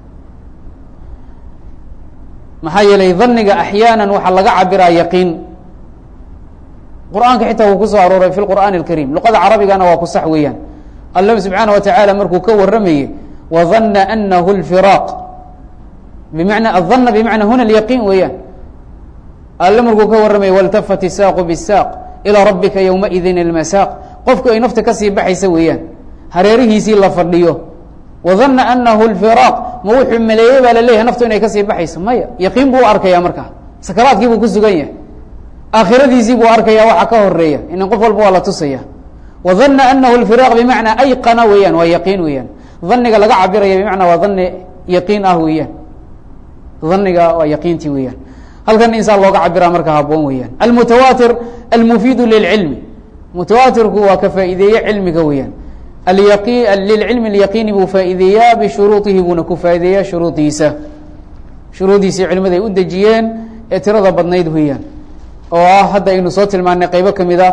maxaa yeelay daniga axyaana waxaa laga cabiraa yaqiin qur'aanka xitaa wuu kusoo arooray fi qur'aani اlkariim luqada carabigana waa ku sax weeyaan alla subxaana watacaala markuu ka waramayey wadana anahu اlfiraaq bimana adana bimacna huna اlyaqiin weeyaan alle markuu ka warramayay waltafat isaaqu bisaaq ilaa rabbika ywmaidin ilmasaaq qofku ay nafta kasii baxaysa weeyaan hareerihiisii la fadhiyo wadana anahu lfiraaq ma wuxuu maleeyey baa laleeyahay naftu inay kasii baxayso maya yaqiin buu arkaya markaa sakaraadkii buu ku sugan yahay aakhiradiisii buu arkaya waxa ka horeeya inan qof walba waa la tusaya wadana anahu lfiraaq bimacnaa ayqana weeyaan waa yaqiin weeyaan daniga laga cabiraya bimacnaa waa dani yaqiin ah weeyaan daniga waa yaqiintii weeyaan halkan insaan looga cabiraa marka haboon weeyaan almutawaatir almufiidu lilcilmi mutawaatirku waa ka faa'iideeye cilmiga weeyaan alyaqi lilcilmi alyaqiini buu faa'iideeyaa bishuruudihi buuna ku faa'ideeyaa shuruudiisa shuruudiisii culimada ay u dejiyeen ee tirada badnayd weeyaan oo ah hadda aynu soo tilmaanay qeybo kamid a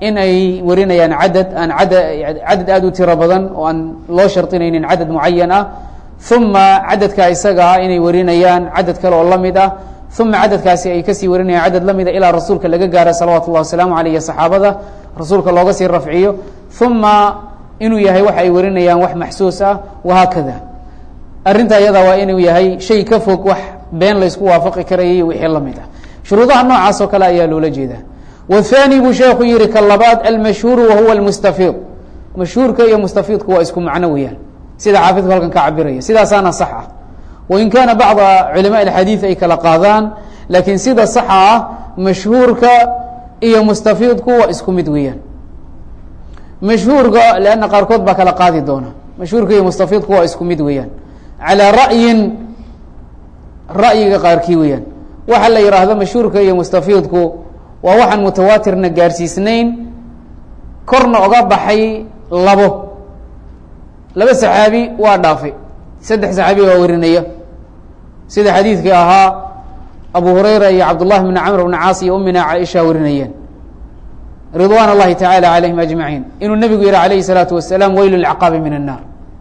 in ay warinayaan cadad aan ada cadad aada u tiro badan oo aan loo shardinaynin cadad mucayan ah uma cadadka isaga ah inay warinayaan cadad kale oo lamid ah uma cadadkaasi ay kasii warinayaan cadad lamida ilaa rasuulka laga gaaro salawaatu اllahi wasalaamu aleyh saxaabada rasuulka looga sii rafciyo uma inuu yahay waxa ay warinayaan wax maxsuus ah wahaakada arrinta iyada waa inuu yahay shay ka fog wax been laysku waafaqi karayay wixii lamid ah shuruudaha noocaas oo kale ayaa loola jeedaa wthani buu sheekhu yihi ka labaad almashhuuru wahuwa lmustafiid mashhuurka iyo mustafiidku waa isku macno weeyaan sida xaafidku halkan ka cabiraya sidaasaana sax ah wain kaana bacda culama alxadiid ay kala qaadaan laakiin sida saxa ah mashhuurka iyo mustafiidku waa isku mid weeyaan mashhuurka lanna qaarkood baa kala qaadi doona mashhuurka iyo mustafiidku waa isku mid weeyaan calaa ra'yin ra'yiga qaarkii weeyaan waxa la yihaahdo mashhuurka iyo mustafiidku waa waxaan mutawaatirna gaarsiisnayn korna oga baxay labo laba saxaabi waa dhaafay saddex saxaabi waa warinaya sida xadiidkii ahaa abu hurayra iyo cabdullahi bni camr bni caas iyo umina caaisha warinayeen ridwan اllahi tacala calayhim ajmaciin inuu nebigu yihi alayhi الsalaatu wasalaam weylu lcaqaabi min الnaar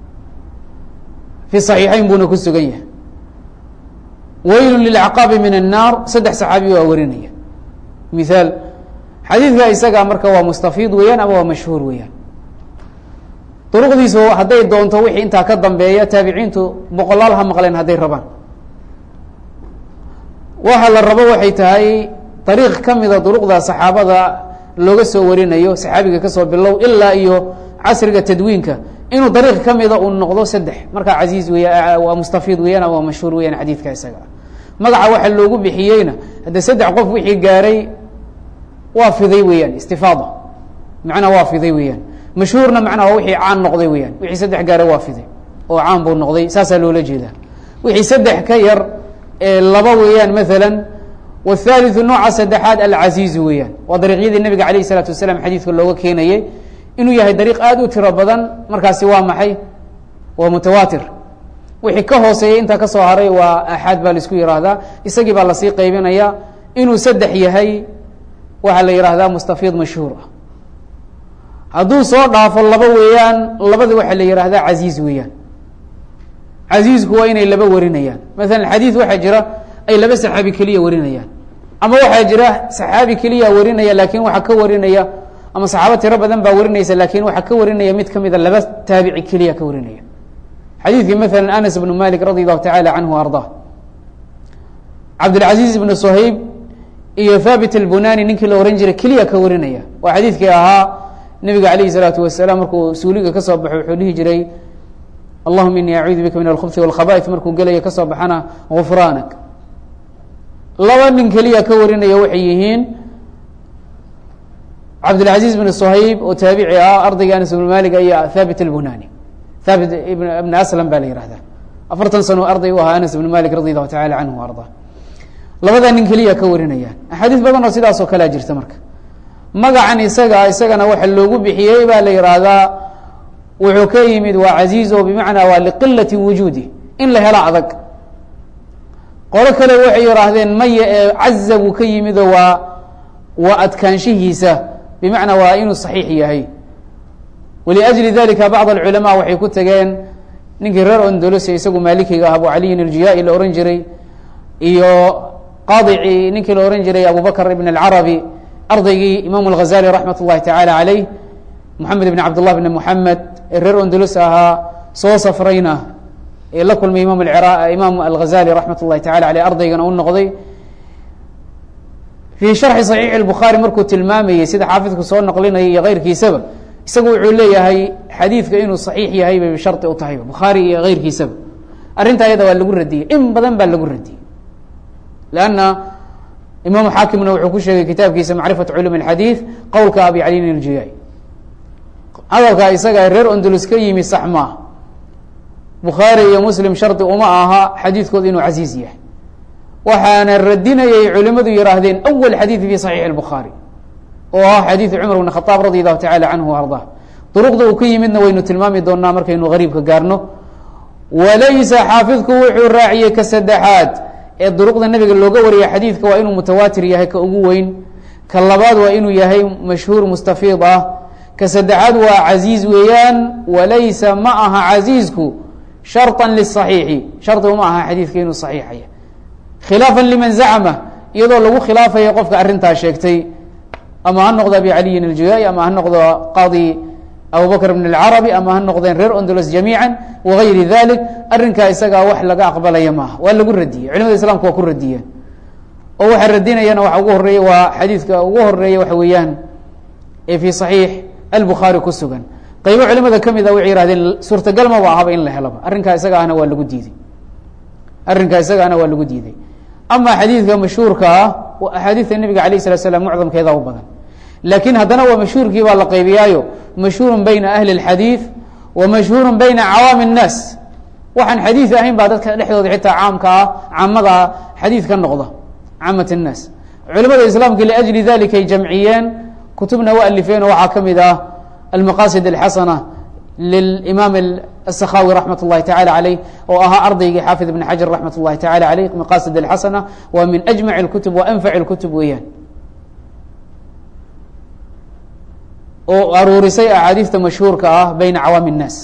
fi صaxiixeyn buuna ku sugan yahay weylu lilcaqaabi min الnaar saddex saxaabi waa warinaya mihaal xadiidka isaga marka waa mustafiid weeyaan ama waa mashhuur weeyaan duruqdiisu hadday doonto wixii intaa ka dambeeya taabiciintu boqolaal ha maqleen hadday rabaan waxa la rabo waxay tahay dariiq ka mida duruqda saxaabada looga soo warinayo saxaabiga kasoo bilow ilaa iyo casriga tadwiinka inuu dariiq ka mida uu noqdo saddex markaa casiiz weya waa mustafiid weeyaan ama waa mashhuur weeyaan xadiidka isaga magaca waxa loogu bixiyeyna hadde saddex qof wixii gaaray waa fiday weeyaan istifaada macnaa waa fiday weeyaan mashhuurna macnaa waa wixii caan noqday weeyaan wixii saddex gaaray waa fiday oo caan buu noqday saasaa loola jeedaa wixii saddex ka yar ee laba weeyaan maalan wاthaliثu nooca saddexaad alcaziizu weeyaan waa dariiqyadii nabiga alayh الsalaatu wasalaam xadiidka looga keenayay inuu yahay dariiq aada u tiro badan markaasi waa maxay waa mutawaatir wixii ka hooseeyay intaa ka soo haray waa axaad baa laisku yihahdaa isagii baa lasii qaybinaya inuu saddex yahay waxaa la yihahdaa mustafiid mashhuur ah hadduu soo dhaafo laba weeyaan labadi waxaa la yihahdaa casiiz weeyaan casiizku waa inay laba warinayaan maala xadiid waxaa jira ay laba saxaabi keliya warinayaan ama waxaa jira saxaabi keliya warinaya laakin waxaa ka warinaya ama saxaabo tiro badan baa warinaysa lakin waxaa ka warinaya mid kamida laba taabici keliya ka warinaya xadiidkii maala anas bnu malik radi allahu tacala canhu arda cabdilcaziz ibnu suhayb iyo thabit albunani ninkii la ohan jiray keliya ka warinaya waa xadiidkii ahaa nabiga alayh الsalaatu wasalaam markuu suuliga kasoo baxo wuxuu dhihi jiray allahuma ini acuudu bika min alkhubsi wاlkhaba'is markuu gelaya kasoo baxana gufraanak laba nin keliya ka warinaya waxay yihiin cabdilcaziz bn suhayb oo taabici ah ardayga anas ibn malik iyo thabit albunani thabit ibn aslam baa la yihahda afartan sano arday u ahaa anas ibn malik radi allahu tacala canhu arda labadaa nin keliya ka warinayaan axaadiis badan oo sidaas oo kalea jirta marka magacan isaga isagana waxa loogu bixiyey baa la yihahdaa wuxuu ka yimid waa casiiz oo bimacnaa waa liqilati wujuudi in la helo adag qolo kale waxay yihaahdeen maya ee caza buu ka yimidoo waa waa adkaanshihiisa bimacnaa waa inuu saxiix yahay waliajli dalika bacd alculamaa waxay ku tageen ninkii reer ondolosi isagu maalikiga ah abu caliyin aljiyaa-i la ohan jiray iyo qaadici ninkii la ohan jiray abubakr ibn alcarabi ardaygii imam alghazali raxmat اllahi tacala caleyh moxamed ibn cabdillah bn moxamed ee reer ondolos ahaa soo safrayna ee la kulmay imam imaam alghazali raxmat اllahi tacala aleyh ardaygana u noqday fii sharxi saxiix اlbukhaari markuu tilmaamayey sida xaafidku soo noqlinaya iyo keyrkiisaba isagu wuxuu leeyahay xadiidka inuu saxiix yahay bay shardi u tahay bukhaari iyo keyrkiisaba arrinta ayada waa lagu radiyey in badan baa lagu radiyey lanna imaamu xaakimna wuxuu ku sheegay kitaabkiisa macrifat culum اxadiid qowlka abi caliin iljiyaay hadalka isaga reer ondulus ka yimi sax maaha bukhaari iyo muslim shardi uma aha xadiidkooda inuu casiiz yahay waxaana radinayay culimadu yihaahdeen awal xadiid fi saxiix اbukhaari oo ah xadiidu cumar bn khaaab radi allahu tacala canhu arda duruqda uu ka yimidna waynu tilmaami doonaa markaynu gariibka gaarno walaysa xaafidku wuxuu raaciyey ka saddexaad ee duruqda nabiga looga wariyay xadiidka waa inuu mutawaatir yahay ka ugu weyn ka labaad waa inuu yahay mashhuur mustafiid ah ka saddexaad waa casiiz weeyaan walaysa ma aha casiizku sharطa liلصaxiixi shardigu ma aha xadiidka inuu صaxiixaya khilaafا liman zacma iyadoo lagu khilaafaya qofka arrintaa sheegtay ama ha noqdo abi caliyin اljuyaaي ama ha noqdo qadi abubakr bn اlcarabi ama ha noqdeen reer ondolos jamiiعa wagayri dalik arrinkaa isagaa wax laga aqbalaya maaha waa lagu radiyey culimada islamka waa ku radiyeen oo waxaa radinayana waxa ugu horeeya waa xadiidka ugu horeeya waxa weeyaan ee fi صaxiix albukhaari ku sugan qaybo culimada ka mid a waxay yihahdeen suurtagal maba ahaba in la helaba arrinkaa isaga ahna waa lagu diiday arrinkaa isaga ahna waa lagu diiday ama xadiidka mashhuurka ah axaadiidta nebiga alayh الslat slam mucdamkeeda u badan laakiin haddana waa mashhuurkii baa la qaybiyaayo mashhuuru bayna ahli اlxadiid wa mashhuuru bayna cawaami الnaas waxaan xadiid ahayn baa dadka dhexdooda xitaa caamka ah caamada xadiid ka noqda caamat الnaas culimada islaamka liأjli dalika ay jamciyeen kutubna u alifeen oo waxaa ka mid ah almaqasid اlxasana lilimaam الsakhawi raxmat اllahi tacala aleyh oo ahaa ardaygii xaafid ibn xajar raxmat اllahi tacala aleyh maqasid اlxasana waa min ajmac اlkutub wa anfac اlkutub weeyaan oo aruurisay axaadiista mashhuurka ah bayna cawaami الnaas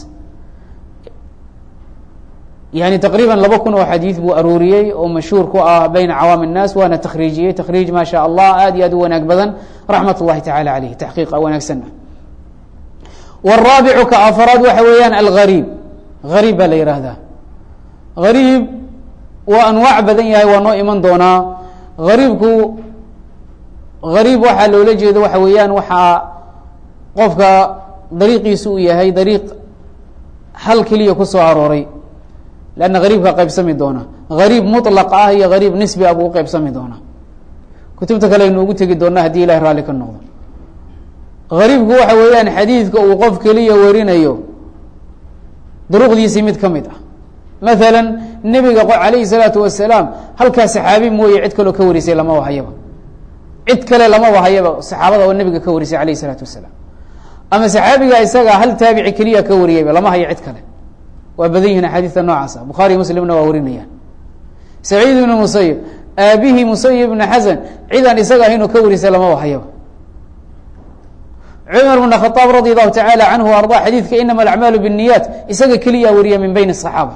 yani taqriiba laba kun oo xadiid buu aruuriyey oo mashhuur ku ah bayna cawaami الnaas waana takhriijiyey takhriij ma sha allah aad iyo aad u wanaag badan raxmat اllahi tacala aleyh taxqiiqa wanaagsan wالraabicu ka afraad waxa weeyaan algariib gariib baa la yihahdaa gariib waa anwaac badan yahay waa noo iman doonaa gariibku gariib waxaa loola jeedo waxa weeyaan waxaa qofka dariiqiisu uu yahay dariiq hal keliya ku soo arooray lanna gariibka qaybsami doona gariib muطlaq ah iyo gariib nisbi ah buu u qaybsami doonaa kutubta kale aynu ugu tegi doonaa haddii ilahi raalli ka noqdo gariibku waxa weeyaan xadiidka uu qof keliya warinayo duruqdiisii mid ka mid ah maala nebiga alayhi الsalaatu wasalaam halkaa saxaabi mooye cid kaloo ka warisay lama wahayaba cid kale lama wahayaba saxaabada oo nebiga ka warisay alayh الsalaatu wasalaam ama saxaabiga isaga hal taabici keliya ka wariyayba lama hayo cid kale waa badan yihin axaadiista noocaasa bukhaari muslimna waa warinayaan saciid ibnu musayib aabihii musayib ibna xasan cidaan isaga ahaynoo ka warisay lama wahayaba cumar bn khaaab radi allahu tacala canhu arda xadiidka inama alacmaalu bالniyaat isaga keliya wariya min bayn الصaxaaba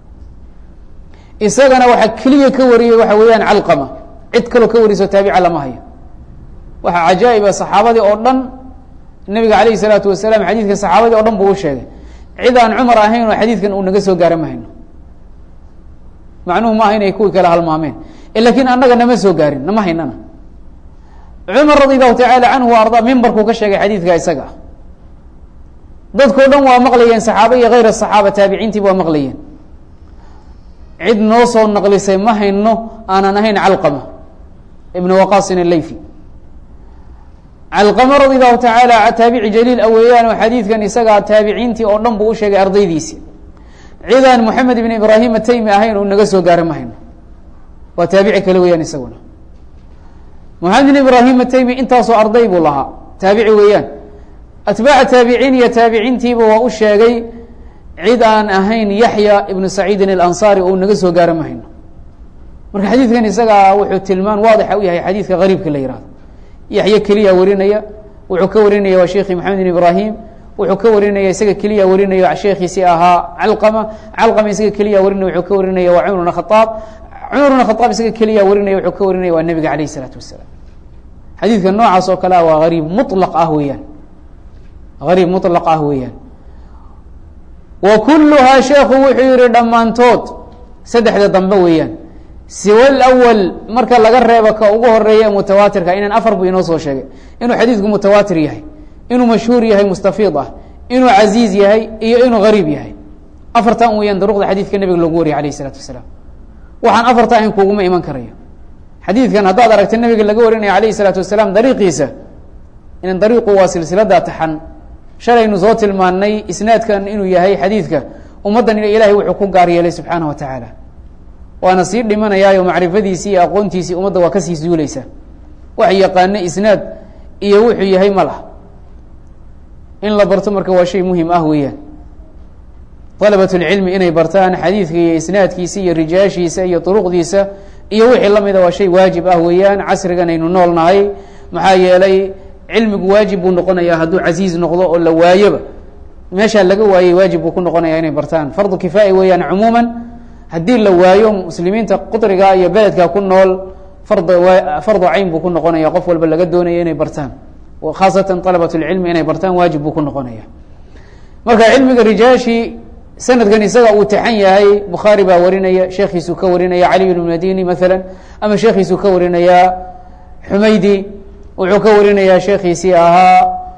isagana waxaa keliya ka wariyey waxa weeyaan calqama cid kaloo ka wariso taabica lama hayo waxaa cajaa'iba saxaabadii oo dhan nebiga alayh الsalaatu wasalaam xadiidka saxaabadii o dhan buu u sheegay cid aan cumar ahayn oo xadiidkan uu naga soo gaara ma hayno macnuhu maaha inay kuwii kale halmaameen lakiin annaga nama soo gaarin nama haynana cumar radi allahu tacaala canhu wa arda mimbarkuu ka sheegay xadiidka isaga ah dadkao dhan waa maqlayeen saxaaba iyo hayr asaxaaba taabiciintiiba waa maqlayeen cid noo soo naqlisay ma hayno aanan ahayn calqama ibn waqasin alayfi calqama radi allahu tacaala taabici jaliil a weeyaan oo xadiidkan isagaa taabiciintii oo dhan buu u sheegay ardaydiisi cidaan moxamed ibn ibraahim ataymi ahayn uu naga soo gaara ma hayno waa taabici kale weeyaan isaguna moxamed ibn ibraahim ataymi intaasoo arday buu lahaa taabici weeyaan atbaaca taabiciin iyo taabiciintiiba waa u sheegay cid aan ahayn yaxya ibnu saciidin alansaari oo naga soo gaara ma hayno marka xadiidkan isagaa wuxuu tilmaan waadixa u yahay xadiidka gariibka la yihahdo yaxya keliya warinaya wuxuu ka warinaya waa sheekhi maxamed ibn ibraahim wuxuu ka warinaya isaga keliya warinaya sheekhiisii ahaa calqama calqama isaga keliya warinaya wuxuu ka warinaya waa cumar bn khaaab cumar bn khaaab isaga keliya warinaya wuxuu ka warinaya waa nebiga alayh isalaatu wasalaam xadiidka noocaas oo kale ah waa ariib mulaq ah weeyaan ariib muطlaq ah weeyaan wa kuluhaa sheekhu wuxuu yihi dhammaantood saddexda dambe weeyaan siwa lawal marka laga reebo ka ugu horeeya mutawaatirka inan afar buu inoo soo sheegay inuu xadiidku mutawaatir yahay inuu mashhuur yahay mustafiid ah inuu casiiz yahay iyo inuu gariib yahay afartan weeyaan duruqda xadiidka nebiga loogu wariyay alayh isalaatu wasalaam waxaan afarta ahayn kuguma iman karayo xadiidkan haddaad aragta nebiga laga warinaya alayh isalaatu wasalaam dariiqiisa inan dariiqu waa silsilada taxan shalaynu soo tilmaanay isnaadkan inuu yahay xadiidka ummaddan ilaahay wuxuu ku gaar yeelay subxaana wa tacaala waana sii dhimanayaayo macrifadiisii iyo aqoontiisii ummadda waa kasii suuleysaa wax yaqaana isnaad iyo wuxuu yahay ma lah in la barto marka waa shay muhim ah weeyaan dalabat اlcilmi inay bartaan xadiidka iyo isnaadkiisa iyo rijaashiisa iyo duruqdiisa iyo wixii lamida waa shay waajib ah weeyaan casrigan aynu nool nahay maxaa yeelay cilmigu waajib buu noqonayaa hadduu casiiz noqdo oo la waayoba meeshaa laga waayey waajib buu ku noqonaya inay bartaan fardu kifaaya weeyaan cumuuman haddii la waayo muslimiinta qudriga iyo beledka ku nool fard fardu cayn buu ku noqonaya qof walba laga doonaya inay bartaan khaasatan alabat lcilmi inay bartaan waajib buu ku noqonaya marka cilmiga rijaashi sanadkan isaga uu taxan yahay bukhaari baa warinaya sheekhiisuu ka warinaya cali bn madini maala ama sheekhiisuu ka warinaya xumaydi wuxuu ka warinayaa sheekhiisii ahaa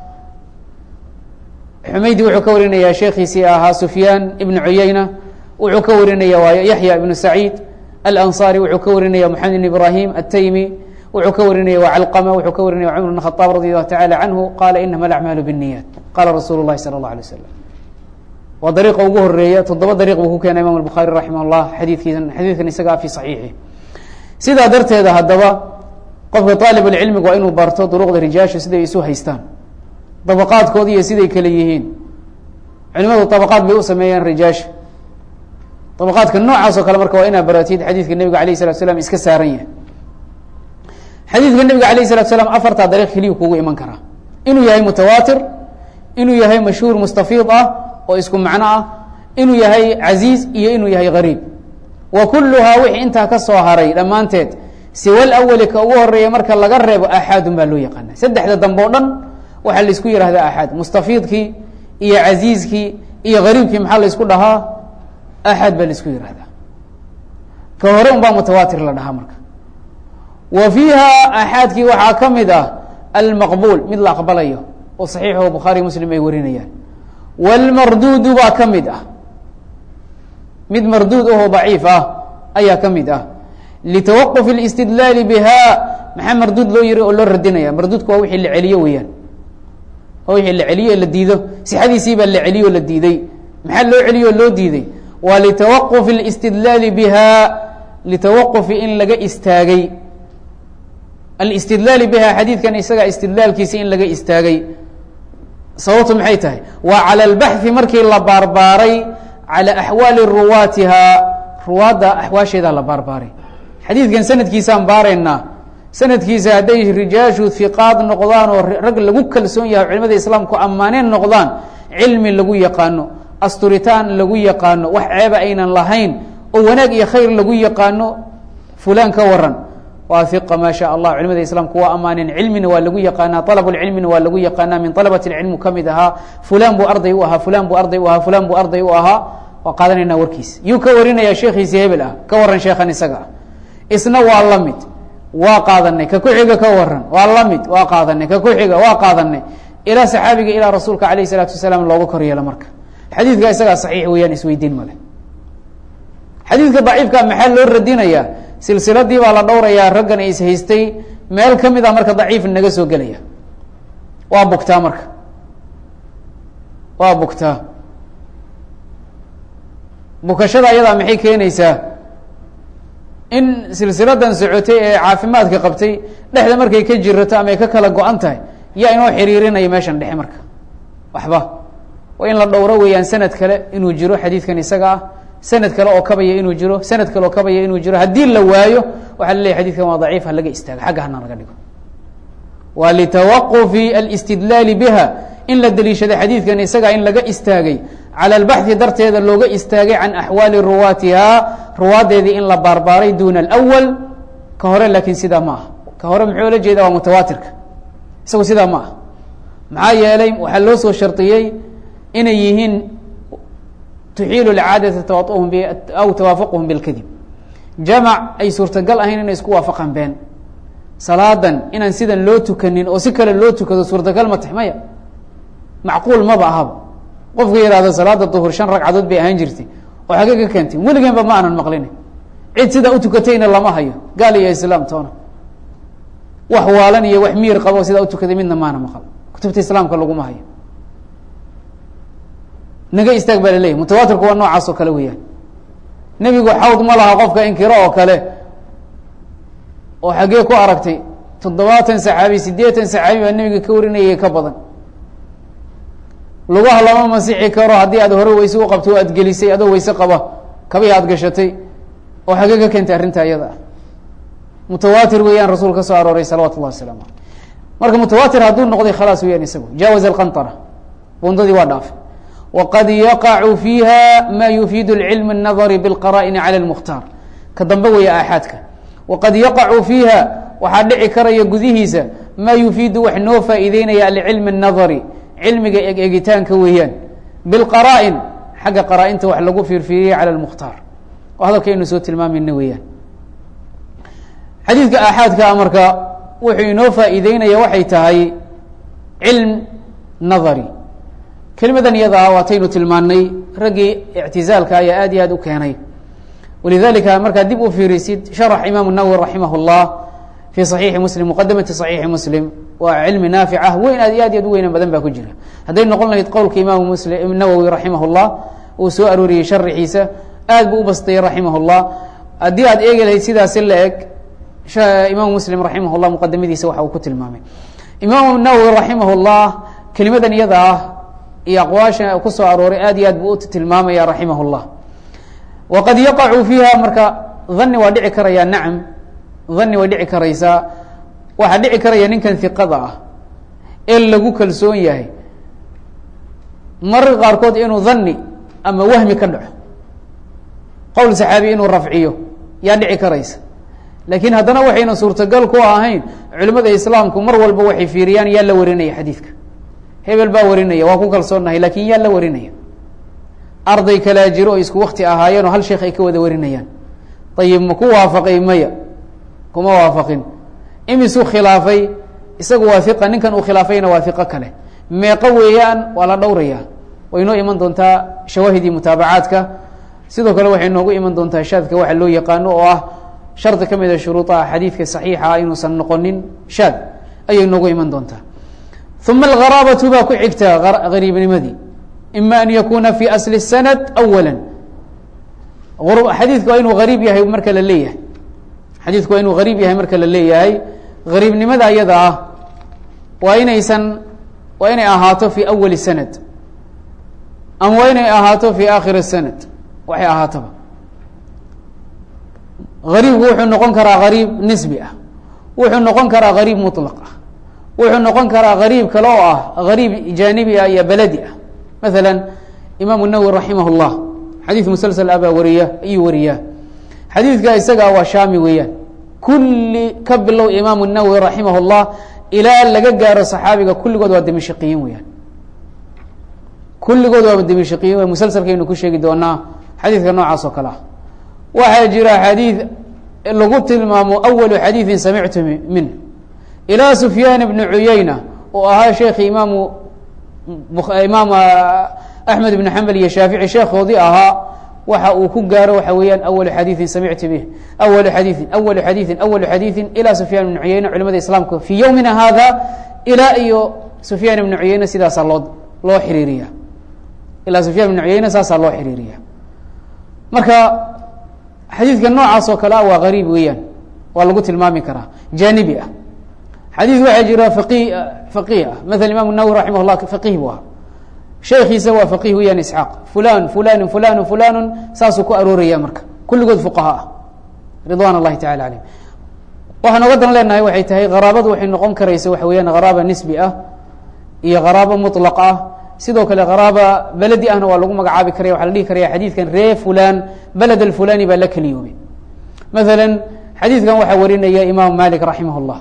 xumaydi wuxuu ka warinayaa sheekhiisii ahaa sufyaan ibn cuyayna wuxuu ka warinaya waa yaxya ibnu saciid alanصari wuxuu ka warinaya moxamed ibn ibrahim ataymi wuxuu ka warinaya waa calqama wuxuu ka warinaya cumar bn khaaab radi allahu tacala canhu qala inama alacmaalu bالniyat qala rasuulu اlahi salى اllah alay waslam waa dariiqa ugu horeeya toddoba dariiq buu ku keenay imam الbukhaari raximah اllah xadiikiisa xadiidkan isagaa fi صaxiixi sidaa darteeda haddaba qofka طaalib اlcilmiga waa inuu barto duruqda rijaasha siday isu haystaan dabaqaadkooda iyo siday kale yihiin culimadu طabaqaad bay u sameeyeen rijaasha طabaqaadka noocaas oo kale marka waa inaa baratid xadiidka nebiga alayه الslat slam iska saaran yahay xadiidka nebiga alayه الslat slam afartaa dariiq keliya kugu iman karaa inuu yahay mutawaatir inuu yahay mashhuur mustafiid ah oo isku macno ah inuu yahay casiiz iyo inuu yahay gariib wa kuluhaa wixii intaa ka soo haray dhammaanteed siwal awali ka ugu horeeya marka laga reebo axaadun baa loo yaqaana saddexda dambe o dhan waxaa laisku yihahdaa axaad mustafiidkii iyo casiizkii iyo gariibkii maxaa laysku dhahaa axaad baa laisku yihahdaa ka hore un baa mutawaatir la dhahaa marka wa fiiha axaadkii waxaa ka mid ah almaqbuul mid la aqbalayo oo saxiixo bukhaari muslim ay warinayaan wlmarduudu baa ka mid ah mid marduud ahoo daciif ah ayaa ka mid ah litawaquf اlistidlaali biha maxaa marduud loo yiri oo loo radinaya marduudku waa wixii la celiyo weeyaan waa wixii la celiyo la diido sixadiisii baa la celiyo o la diiday maxaa loo celiyo o loo diiday waa litawaquf اlistidlaali biha litawaqufi in laga istaagay alistidlaali biha xadiidkan isaga istidlaalkiisi in laga istaagay sababtu maxay tahay waa calى اlbaxثi markii la baarbaaray calى axwaali ruwaatiha ruwaadda axwaasheedaa la baarbaaray xadiidkan sanadkiisaan baaraynaa sanadkiisa hadday rijaashu hiqaad noqdaan oo rag lagu kalsoon yahay culimada islaamku ammaaneen noqdaan cilmi lagu yaqaano asturitaan lagu yaqaano wax ceeba aynan lahayn oo wanaag iyo khayr lagu yaqaano fulaan ka waran waa iqa maa sha allah culimada islaamku waa ammaaneen cilmina waa lagu yaqaanaa alab cilmina waa lagu yaqaanaa min alabat cilmu kamid ahaa fulan buu arday u ahaa fulan buu arday u ahaa fulan buu arday u ahaa waa qaadanaynaa warkiisa yuu ka warinaya sheekhiisi hebel ah ka waran sheekhan isaga ah isna waa la mid waa qaadanay ka ku-xiga ka waran waa la mid waa qaadanay ka ku-xiga waa qaadanay ilaa saxaabiga ilaa rasuulka alayh isalaatu wasalaam looga kor yeelo marka xadiidka isagaa saxiix weeyaan isweydiin male xadiidka daciifka maxaa loo radinayaa silsiladii baa la dhowrayaa raggan is haystay meel ka mid a marka daciif naga soo gelaya waa bugtaa marka waa bugtaa bukashada ayadaa maxay keenaysaa in silsiladan socotay ee caafimaadka qabtay dhexda markay ka jirato ama ay ka kala go-an tahay yaa inoo xiriirinaya meeshan dhexe marka waxba waa in la dhowro weeyaan sanad kale inuu jiro xadiidkan isaga ah sanad kale oo kabaya inuu jiro sanad kale oo kabaya inuu jiro haddii la waayo waxaa la leyahy xadidkan waa daciif ha laga istaago xagga hana laga dhigo waa litawaqufi alistidlaali biha in la deliishaday xadiidkan isaga in laga istaagay calى اlbaxثi darteeda looga istaagay can axwaali ruwaatiha ruwaadeedii in la baarbaaray duna اlأwal ka hore laakiin sidaa ma aha ka hore muxuu la jeeda waa mutawaatirka isagu sidaa ma aha maxaa yeelay waxaa loo soo shardiyey inay yihiin tuxiilu اcaadata tawauhum aw tawaafuqhum bاlkadib jamac ay suurtagal ahayn inay isku waafaqaan been salaadan inaan sidan loo tukanin oo si kale loo tukado suurtagal ma tax maya macquul maba ahaba qofka yihahdo salaada duhur shan ragcadood bay ahaan jirtay oo xagee ka keentay weligeenba ma aanan maqlina cid sidaa utukatayna lama hayo gaal iyo islaam toona wax waalan iyo wax miir qabo sidaa utukaday midna maana maqal kutubta islaamka laguma hayo naga istaag baa laleeyahy mutawaatirku waa noocaas oo kale weeyaan nebigu xawd ma laha qofka inkiro oo kale oo xaggee ku aragtay toddobaatan saxaabi siddeetan saxaabi baa nebiga ka warinayay ka badan lugaha lama masixi karo haddii aad hore weyse u qabto o aad gelisay adoo weyse qaba kabii aad gashatay oo xagee ka keentay arrinta iyada ah mutawaatir weeyaan rasuul ka soo arooray salawatu llahi waslamu aleyh marka mutawaatir hadduu noqday khalaas weyaan isagu jaawaza alqanطara bundadii waa dhaafay waqad yaqacu fiiha ma yufiidu cilm الnadari biاlqara'ini calى اlmukhtaar ka dambe weeye aaxaadka waqad yaqacu fiiha waxaa dhici karaya gudihiisa ma yufiidu wax noo faa'iideynaya alcilm الnadari cilmiga egegitaanka weeyaan biاlqara'in xagga qaraa-inta wax lagu fiirfiiriyay calى اlmukhtaar oo hadalkaynu soo tilmaamayna weeyaan xadiidka aaxaadka marka wuxuu inoo faa'iideynaya waxay tahay cilm nadari kelimadan iyada ah waataynu tilmaanay raggii ictizaalka ayaa aad iyo aad u keenay walidalika markaad dib u fiirisid sharax imaamu nawowi raximah اllah fi صaxiixi muslim muqadamati صaxiixi muslim waa cilmi naafic ah weyn aad iyo aad iyo ad u weynan badan baa ku jira hadday noqon lahayd qowlka imaamu muslim nawowi raximah اllah uu soo arooriyey sharixiisa aad buu u bastayey raximah اllah haddii aad eegi lahayd sidaasi la eg imaamu muslim raximah اllah muqadamadiisa waxa uu ku tilmaamay imaamu nawowi raximah اllah kelimadan iyada ah iyo aqwaasha ku soo arooray aad iyo aad buu u tilmaamaya raximah اllah waqad yaqacu fiiha marka dani waa dhici karaya nacam dani way dhici karaysaa waxaa dhici karaya ninkan hiqada ah ee lagu kalsoon yahay mararka qaarkood inuu dani ama wahmi ka dhaco qowl saxaabi inuu rafciyo yaa dhici karaysa laakiin haddana waxayna suurtagal ku ahayn culimada islaamku mar walba waxay fiiriyaan yaa la warinaya xadiidka hebel baa warinaya waa ku kalsoonahay lakin yaa la warinaya arday kalaa jiro oo isku wakti ahaayeen oo hal sheekh ay ka wada warinayaan ayib ma ku waafaqay maya kuma waafaqin imisuu khilaafay isagu waa iqa ninkan uu khilaafayna waa iqo kale meeqo weeyaan waa la dhowraya way noo iman doontaa shawaahidii mutaabacaadka sidoo kale waxay noogu iman doontaa shaadka waxa loo yaqaano oo ah shardi ka mida shuruudaha xadiidka saxiixa ah inuusan noqonin shaad ayay noogu iman doontaa uma algharaabatu baa ku xigta gariibnimadii ima an yakuna fi asli sanad awala xadiidku waa inuu gariib yahay marka la leeyahay xadiidku waa inuu gariib yahay marka la leeyahay gariibnimada iyada ah waa inaysan waa inay ahaato fi awali sanad ama waa inay ahaato fi aakhiri sanad waxay ahaatoba gariibku wuxuu noqon karaa gariib nisbi ah wuxuu noqon karaa gariib muطlaq ah wuxuu noqon karaa gariib kale oo ah gariib jaanibi ah iyo beledi ah maala imaamu nawowi raximah اllah xadiid musalsl abaa wariya ayuu wariyaa xadiidka isaga waa shaami weeyaan kulli ka bilow imaamu nawowi raximah اllah ilaa laga gaaro saxaabiga kulligood waa dimishiqiyiin weyaan kulligood waa dimishiqiyiin musalsalkaynu ku sheegi doonaa xadiidka noocaas oo kale ah waxaa jira xadiid lagu tilmaamo awalu xadiidin samictu min ilaa sufyaan bni cuyayna oo ahaa sheekhi imaamu imaam axmed ibn xambal iyo shaafici sheekhoodii ahaa waxa uu ku gaaro waxa weeyaan awalu xadiiin samictu bih awalu xadiiin awalu xadiiin awalu xadiiin ilaa sufyaan ibni cuyeyne culimada islaamka fii yowmina hada ilaa iyo sufyaan ibni cuyeyne sidaasaa loo loo xiriiriya ilaa sufyaan ibni cuyeyne saasaa loo xiriiriya marka xadiidka noocaas oo kale ah waa gariib weeyaan waa lagu tilmaami karaa jaanibi ah xadiid waxaa jira faqi faqih ah maala imam nawowi raximah llah faqih buu ahaa sheekiisa waa faqih weeyaan isxaaq fulan fulanu fulanu fulanu saasuu ku arooraya marka kulligood fuqaha ah ridwan اllahi tacala alayhim waxaan oga dan leenahay waxay tahay qaraabadu waxay noqon karaysa waxa weeyaan qaraaba nisbi ah iyo qaraabo muطlaq ah sidoo kale qaraaba beledi ahna waa lagu magacaabi karaya waxa la dhihi karaya xadiidkan ree fulan beled alfulani baa la keliyoobay maala xadiidkan waxaa warinaya imaamu malik raximah اllah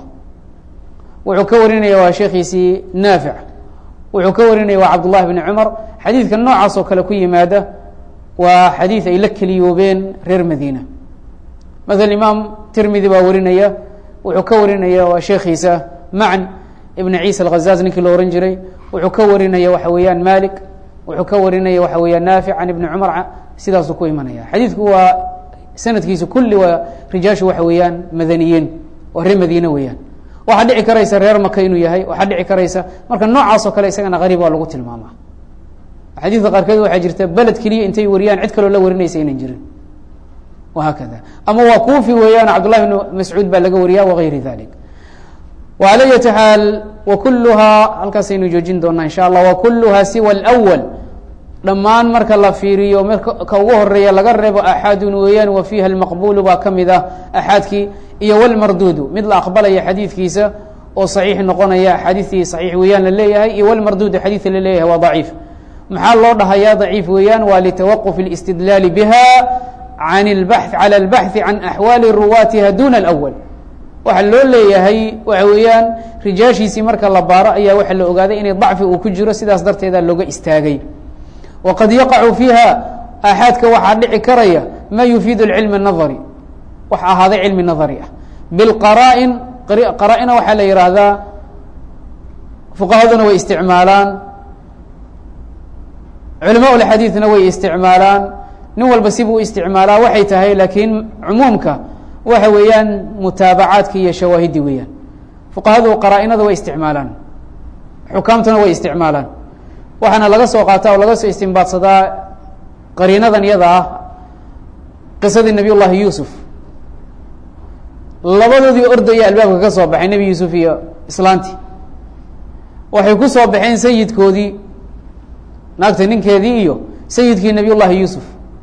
wuxuu ka warinaya waa sheekiisii naafic wuxuu ka warinaya waa cabdullahi bni cumar xadiidka noocaas oo kale ku yimaada waa xadiid ay la keliyoobeen reer madiina maala imaam tirmidi baa warinaya wuxuu ka warinaya waa sheekiisa macn ibn ciisa alghazaz ninkii lo ohan jiray wuxuu ka warinaya waxa weeyaan malik wuxuu ka warinaya waxa weeyaan naafic can ibni cumar sidaasuu ku imanaya xadiidku waa sanadkiisu kulli waa rijaashu waxa weeyaan madaniyiin waa reer madiine weeyaan waxaa dhici karaysa reer maka inuu yahay waxaa dhici karaysa marka noocaas oo kale isagana qariib waa lagu tilmaama xadiidka qaarkeed waxaa jirta beled keliya intay wariyaan cid kaloo la warinaysa inaan jirin wahaakada ama waa kuufi weeyaan cabdullahi bn mascuud baa laga wariya wagayri dalik وعlى yati xaal wkuluhaa halkaasaynu joojin doonaa in sha allah wkuluhaa siwa اlأwl dhammaan marka la fiiriyo ka ugu horeeya laga reebo axaadun weeyaan wa fiiha اlmaqbulu baa ka mid ah axaadkii iyo wlmarduudu mid la aqbalaya xadiidkiisa oo صaxiix noqonaya axaadiistii صaxiix weeyaan la leeyahay iyo wlmarduud xadiidka la leeyahay waa ضaciif maxaa loo dhahayaa ضaciif weeyaan waa litawaqف الاstidlaal bha an اbax calى اlbaxثi can axwaali ruwaatiha duna اlأwl waxa loo leeyahay waxa weeyaan rijaashiisii marka la baaro ayaa waxa la ogaaday inay ضacfi uu ku jiro sidaas darteeda looga istaagay waqad yaqacu fiiha aaxaadka waxaa dhici karaya ma yufiid اcilm الnaظri wax ahaaday cilmi naظri ah biاlqara'in qaraa-ina waxaa la yihaahdaa fuqahaduna way isticmaalaan culama اlxadiidna way isticmaalaan nin walba sibuu isticmaalaa waxay tahay laakiin cumuumka waxa weeyaan mutaabacaadki iyo shawaahidi weeyaan fuqahadu qaraa-inada way isticmaalaan xukaamtuna way isticmaalaan waxaana laga soo qaataa oo laga soo istimbaadsadaa qariinadan iyada ah qisadii nabiy llahi yuusuf labadoodii ordaya albaabka ka soo baxay nebi yuusuf iyo islaanti waxay ku soo baxeen sayidkoodii naagta ninkeedii iyo sayidkii nabiy llahi yuusuf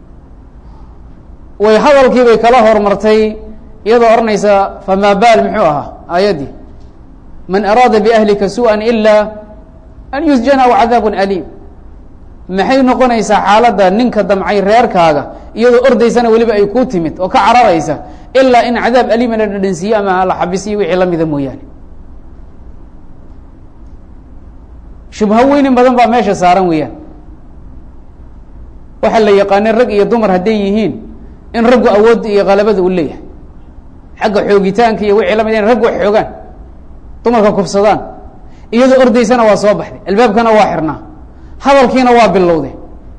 way hadalkii bay kala hormartay iyadoo odhanaysa famaa baal muxuu ahaa aayaddii man araada biahlika su-an ila an yusjana aw cadaabun aliim maxay noqonaysaa xaaladda ninka damcay reerkaaga iyadoo ordaysana weliba ay ku timid oo ka cararaysa ilaa in cadaab aliima la dhadhansiiye ama la xabisiyo wixii lamida mooyaane shubho weynin badan baa meesha saaran weeyaan waxaa la yaqaanay rag iyo dumar hadday yihiin in raggu awoodda iyo kalabada u leeyahay xagga xoogitaanka iyo wixii lamid in raggu wax xoogaan dumarka kufsadaan iyadoo ordaysana waa soo baxday albaabkana waa xirnaa hadalkiina waa bilowday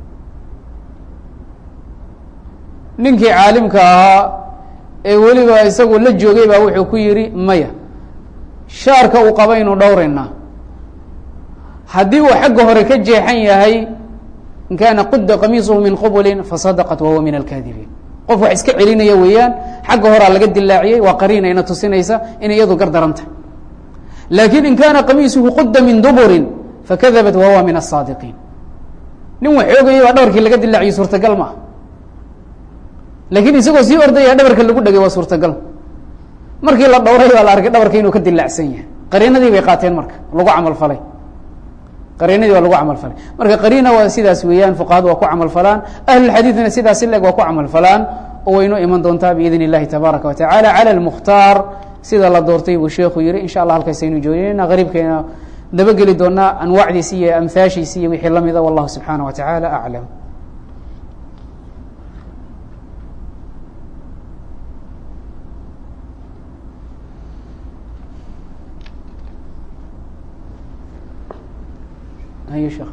ninkii caalimka ahaa ee weliba isagu la joogay baa wuxuu ku yidhi maya shaarka uu qabaynu dhowraynaa haddii uu xagga hore ka jeexan yahay in kaana qudda qamiisuhu min qubulin fasadaqat wahuwa min alkaadibiin qof wax iska celinaya weeyaan xagga horaa laga dilaaciyey waa qariina ina tusinaysa inay iyadu gar daran tahay laakiin in kaana qamiisuhu qudda min duburin fakadabat wahuwa min asaadiqiin nin wax xoogaya baa dhabarkii laga dilaaciyo suurtagal ma ah laakiin isagoo sii ordaya dhabarka lagu dhegay waa suurtagal markii la dhowray baa la arkay dhabarka inuu ka dilaacsan yahay qariinadii bay qaateen marka lagu camal falay qariinadii waa lagu camal falay marka qariina waa sidaas weeyaan fuqahadu waa ku camal falaan ahlulxadiidna sidaas ileg waa ku camal falaan oo waynoo iman doontaa biidn اllahi tabaaraka wa tacala calى اlmukhtaar sida la doortay buu sheekhu yihi insha allah halkaasaynu joojinayna qariibkeena dabageli doonaa anwaacdiisi iyo amhaashiisi iyo wixii lamida wallahu subxaanaه wa taعala aclam hayo sheekh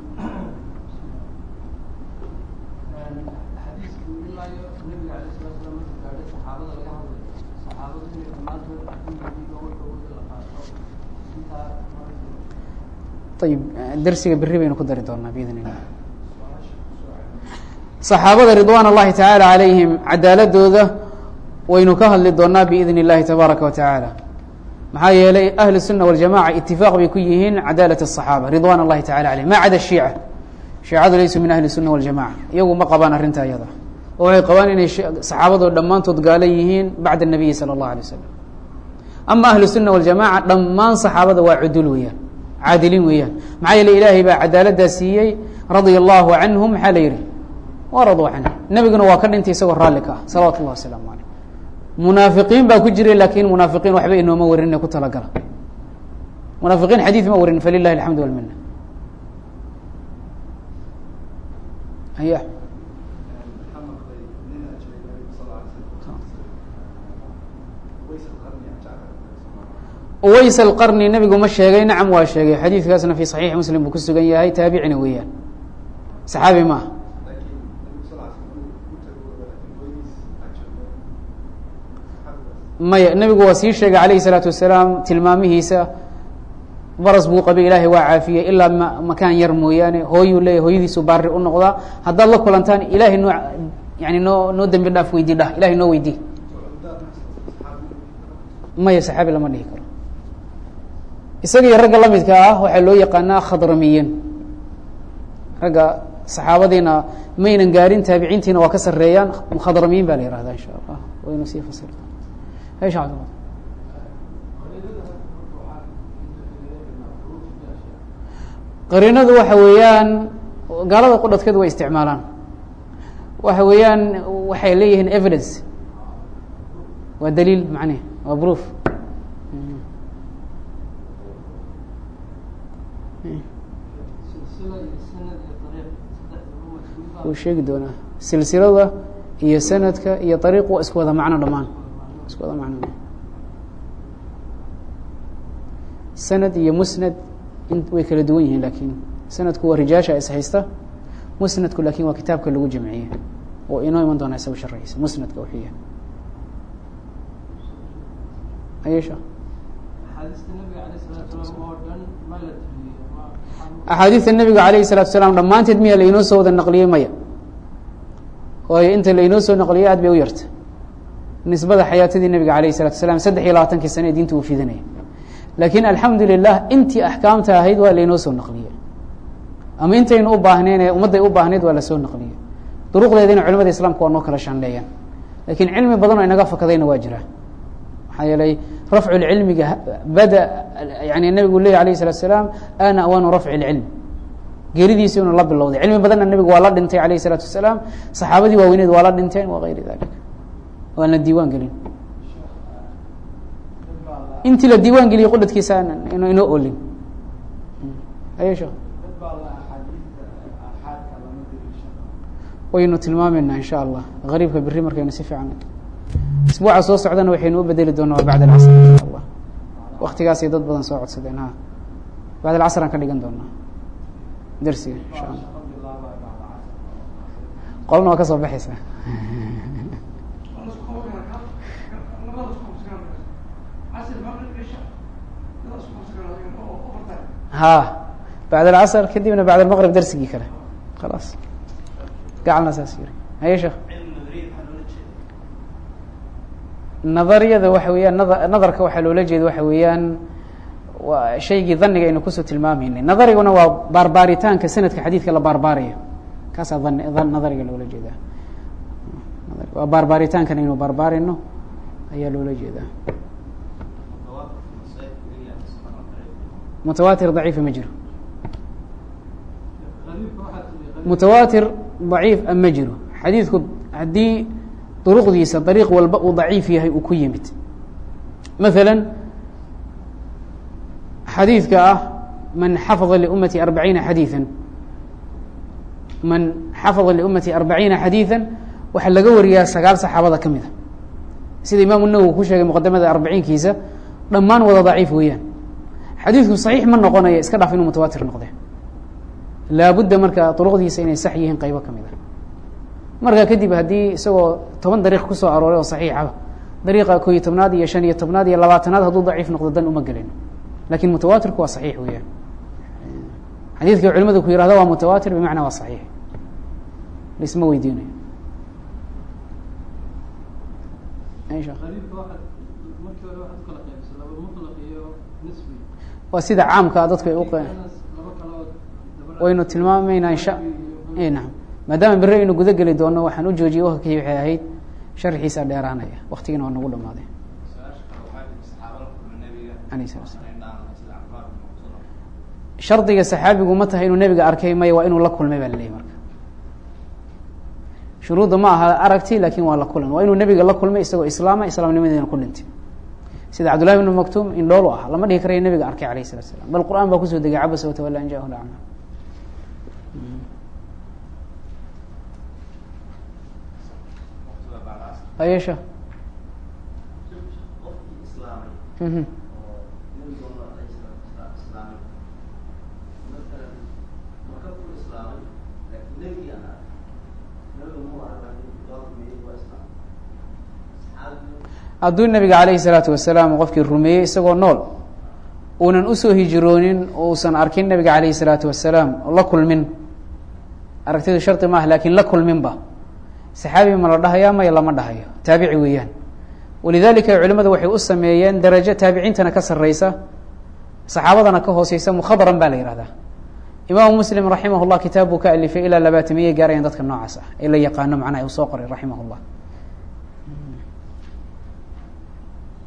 ayib dersiga beri baynu ku dari doonaa biidn illah saxaabada ridwan اllahi tacaala calayhim cadaaladooda waynu ka hadli doonaa biidn اllahi tabaaraka wa tacaala maxaa yeelay ahlu الsuna waljamaca itifaaq bay ku yihiin cadaalat الصaxaaba ridwan اllahi tacala alayhim ma cada shiica shiicadu laysuu min ahli الsuna waljamaca iyagu ma qabaan arrinta iyada oo waxay qabaan inay saxaabadoo dhammaantood gaala yihiin bacda الnabiyi salى اllah alay wasalam ama ahlu الsuna waljamaca dhammaan saxaabada waa cudul weeyaan caadiliin weeyaan maxaa yeele ilaahay baa cadaaladdaa siiyey radia allahu canhum maxaa la yihi waraduu canh nebiguna waa ka dhintay isagoo raalli ka ah salawatu اllah wasalaamu aleyh munaafiqiin baa ku jiray laakin munaafiqiin waxba inooma warin ku talagala munaafiqiin xadiid ma warin falilahi alxamdu walmina aya uways alqarni nebigu ma sheegay nacam waa sheegay xadiidkaasna fi saxiixi muslim buu ku sugan yahay taabicina weeyaan saxaabi maaha maya nebigu waa sii sheegay alayhi الsalaatu wasalaam tilmaamihiisa baras buu qabay ilaahay waa caafiyey ilaa m makaan yar mooyaane hooyuu leeyahy hooyadiisu baari u noqdaa haddaad la kulantaan ilahay noo yani noo noo dembi dhaaf weydii dhah ilahay noo weydii maya saxaabi lama dhihi karo isaga iyo ragga lamidka ah waxaa loo yaqaanaa khadramiyiin ragga saxaabadiina maynan gaarin taabiciintiina waa ka sareeyaan khadramiyiin baa la yihahda insha allah waynu sii fasir qariinadu waxa weeyaan gaalada qudhadkeed way isticmaalaan waxa weeyaan waxay leeyihiin evidence waa daliil macneh waa proof wuu sheegi doonaa silsilada iyo sanadka iyo ariiq waa isku wada macno dhamaan isku wada macno sanad iyo musnad in way kala duwan yihiin lakin sanadku waa rijaasha is haysta musnadku lakin waa kitaabka lagu jamciye oo inoo iman doona isaga sharciisa musnadka wuxuu yahay ayesha axaadiista nabiga alayh الsalatu salaam dhammaanteed miya lainoo soo wada naqliyey maya waayo inta lainoo soo naqliyey aad bay u yarta nisbada xayaatadii nabiga alayh الsalatu salam saddex iyo labaatankii sane ee diinta uu fidanaya lakin alxamdu lilah intii axkaamta ahayd waa lainoo soo naqliyey ama intaynu u baahnayn ee ummadday u baahnayd waa lasoo naqliyey duruqdeedina culimada islaamka waa noo kala shanleeyaan lakin cilmi badan oo inaga fakadayna waa jira maxaa yeelay rafcu lcilmiga bada yani nabigu leya alayh الsalatu salaam ana awaanu rafci اlcilm geeridiisa inuu la bilowday cilmi badanna nabigu waa la dhintay alayh الsalaatu wasalaam saxaabadii waaweneed waa la dhinteen wa gayri dalik waan la diiwaan gelin intii la diiwaan geliyey qudhadkiisa n inoo olin ayesha waynu tilmaameynaa in sha allah gariibka beri markaynu si fiican isbuuca soo socdana waxaynu u bedeli doonaa waa bacd alcasr insha allah waktigaasay dad badan soo codsadeen ha bacd alcasr aan ka dhigan doonaa dersiga insha allah qolna waa ka soo baxaysa ha bacd alcasr kadibna bacd almaqrib dersigii kale khalaas gacalna saas yiri haye sheekh nadariyada waxa weeyaan na nadarka waxaa loola jeeda waxa weeyaan waa shaygii daniga aynu kusoo tilmaameynay nadariguna waa baarbaaritaanka sanadka xadiidka la baarbaarayo kaasaa dan nadariga loola jeedaa waa baarbaaritaankan aynu baarbaarayno ayaa loola jeedaa mutawaatir daciifa ma jiro mutawaatir daciif a ma jiro xadiidku haddii duruqdiisa dariiq walba uu daciif yahay uu ku yimid maثala xadiidka ah man xafظa liumati arbaciina xadiiثa man xafظa liumati arbaciina xadiiثa waxaa laga wariyaa sagaal saxaabada ka mida sida imaamu nawowi ku sheegay muqadamada arbaciinkiisa dhammaan wada daciif weeyaan xadiidku صaxiix ma noqonayo iska dhaaf inuu mutawaatir noqde laabudda marka duruqdiisa inay sax yihiin qaybo ka mid a markaa kadib haddii isagoo toban dariiq kusoo arooray oo saxiixaba dariiqa ko iyo tobnaad iyo shan iyo tobnaad iyo labaatanaad hadduu daciif noqdo dan uma gelin lakin mutawaatirku waa saxiix weeyaan xadiidka culimadu ku yihahdo waa mutawaatir bimacnaa waa saxiix laisma weydiinayo waa sida caamka dadku ay uq waynu tilmaameynaa insha nam maadaama beri aynu guda geli doono waxaan u joojiyey wakakii waxay ahayd sharxiisa dheeraanaya waktigiina waa nagu dhamaaday alayh sala slam shardiga saxaabigu ma tahay inuu nebiga arkay maya waa inuu la kulmay baa laleeyahy marka shuruudda ma aha aragti lakin waa la kulan waa inuu nebiga la kulmay isagoo islaama islaamnimadeena ku dhintay sida cabdullahi bnu maktum indhoolu ah lama dhihi karayo nebiga arkay alayh salatu slam bal qur'aan baa kusoo degay cabasa watawala an jahu lacma ayesha hadduu nabiga alayhi الsalaatu wasalaam qofkii rumeeyey isagoo nool uunan usoo hijroonin uusan arkin nabiga alayhi الsalaatu wasalaam la kulmin aragtidu shardi maaha lakin la kulminba saxaabi ma la dhahayaa maya lama dhahayo taabici weeyaan walidalika culimadu waxay u sameeyeen darajo taabiciintana ka sareysa saxaabadana ka hooseysa mukhadran ba la yihahdaa imaamu muslim raximah llah kitaab buu ka alifay ilaa labaatamiyay gaarayaan dadka noocaas ah ee la yaqaano macnaha uu soo qoray raximah llah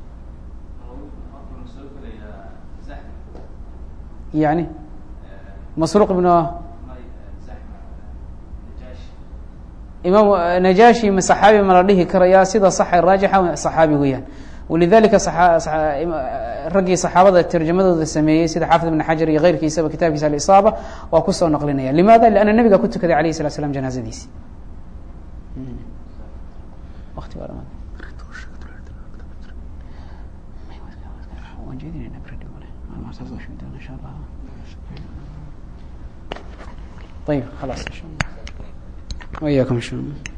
yani masruuq ibn imaam najashi ma saxaabi ma la dhihi karayaa sida saxa raajixa saxaabi weeyaan walidalika raggii saxaabada tarjamadooda sameeyey sida xaafid ibn xajar iyo keyrkiisaba kitaabkiisa alisaaba waa kusoo naqlinaya limaada lianna nebiga ku tukaday alayh الslat slam janaazadiisi wati waa dhamaad waan jeedinayna berdhi male insha allah ayib khalaas insha allah وإياكم إن شاء الله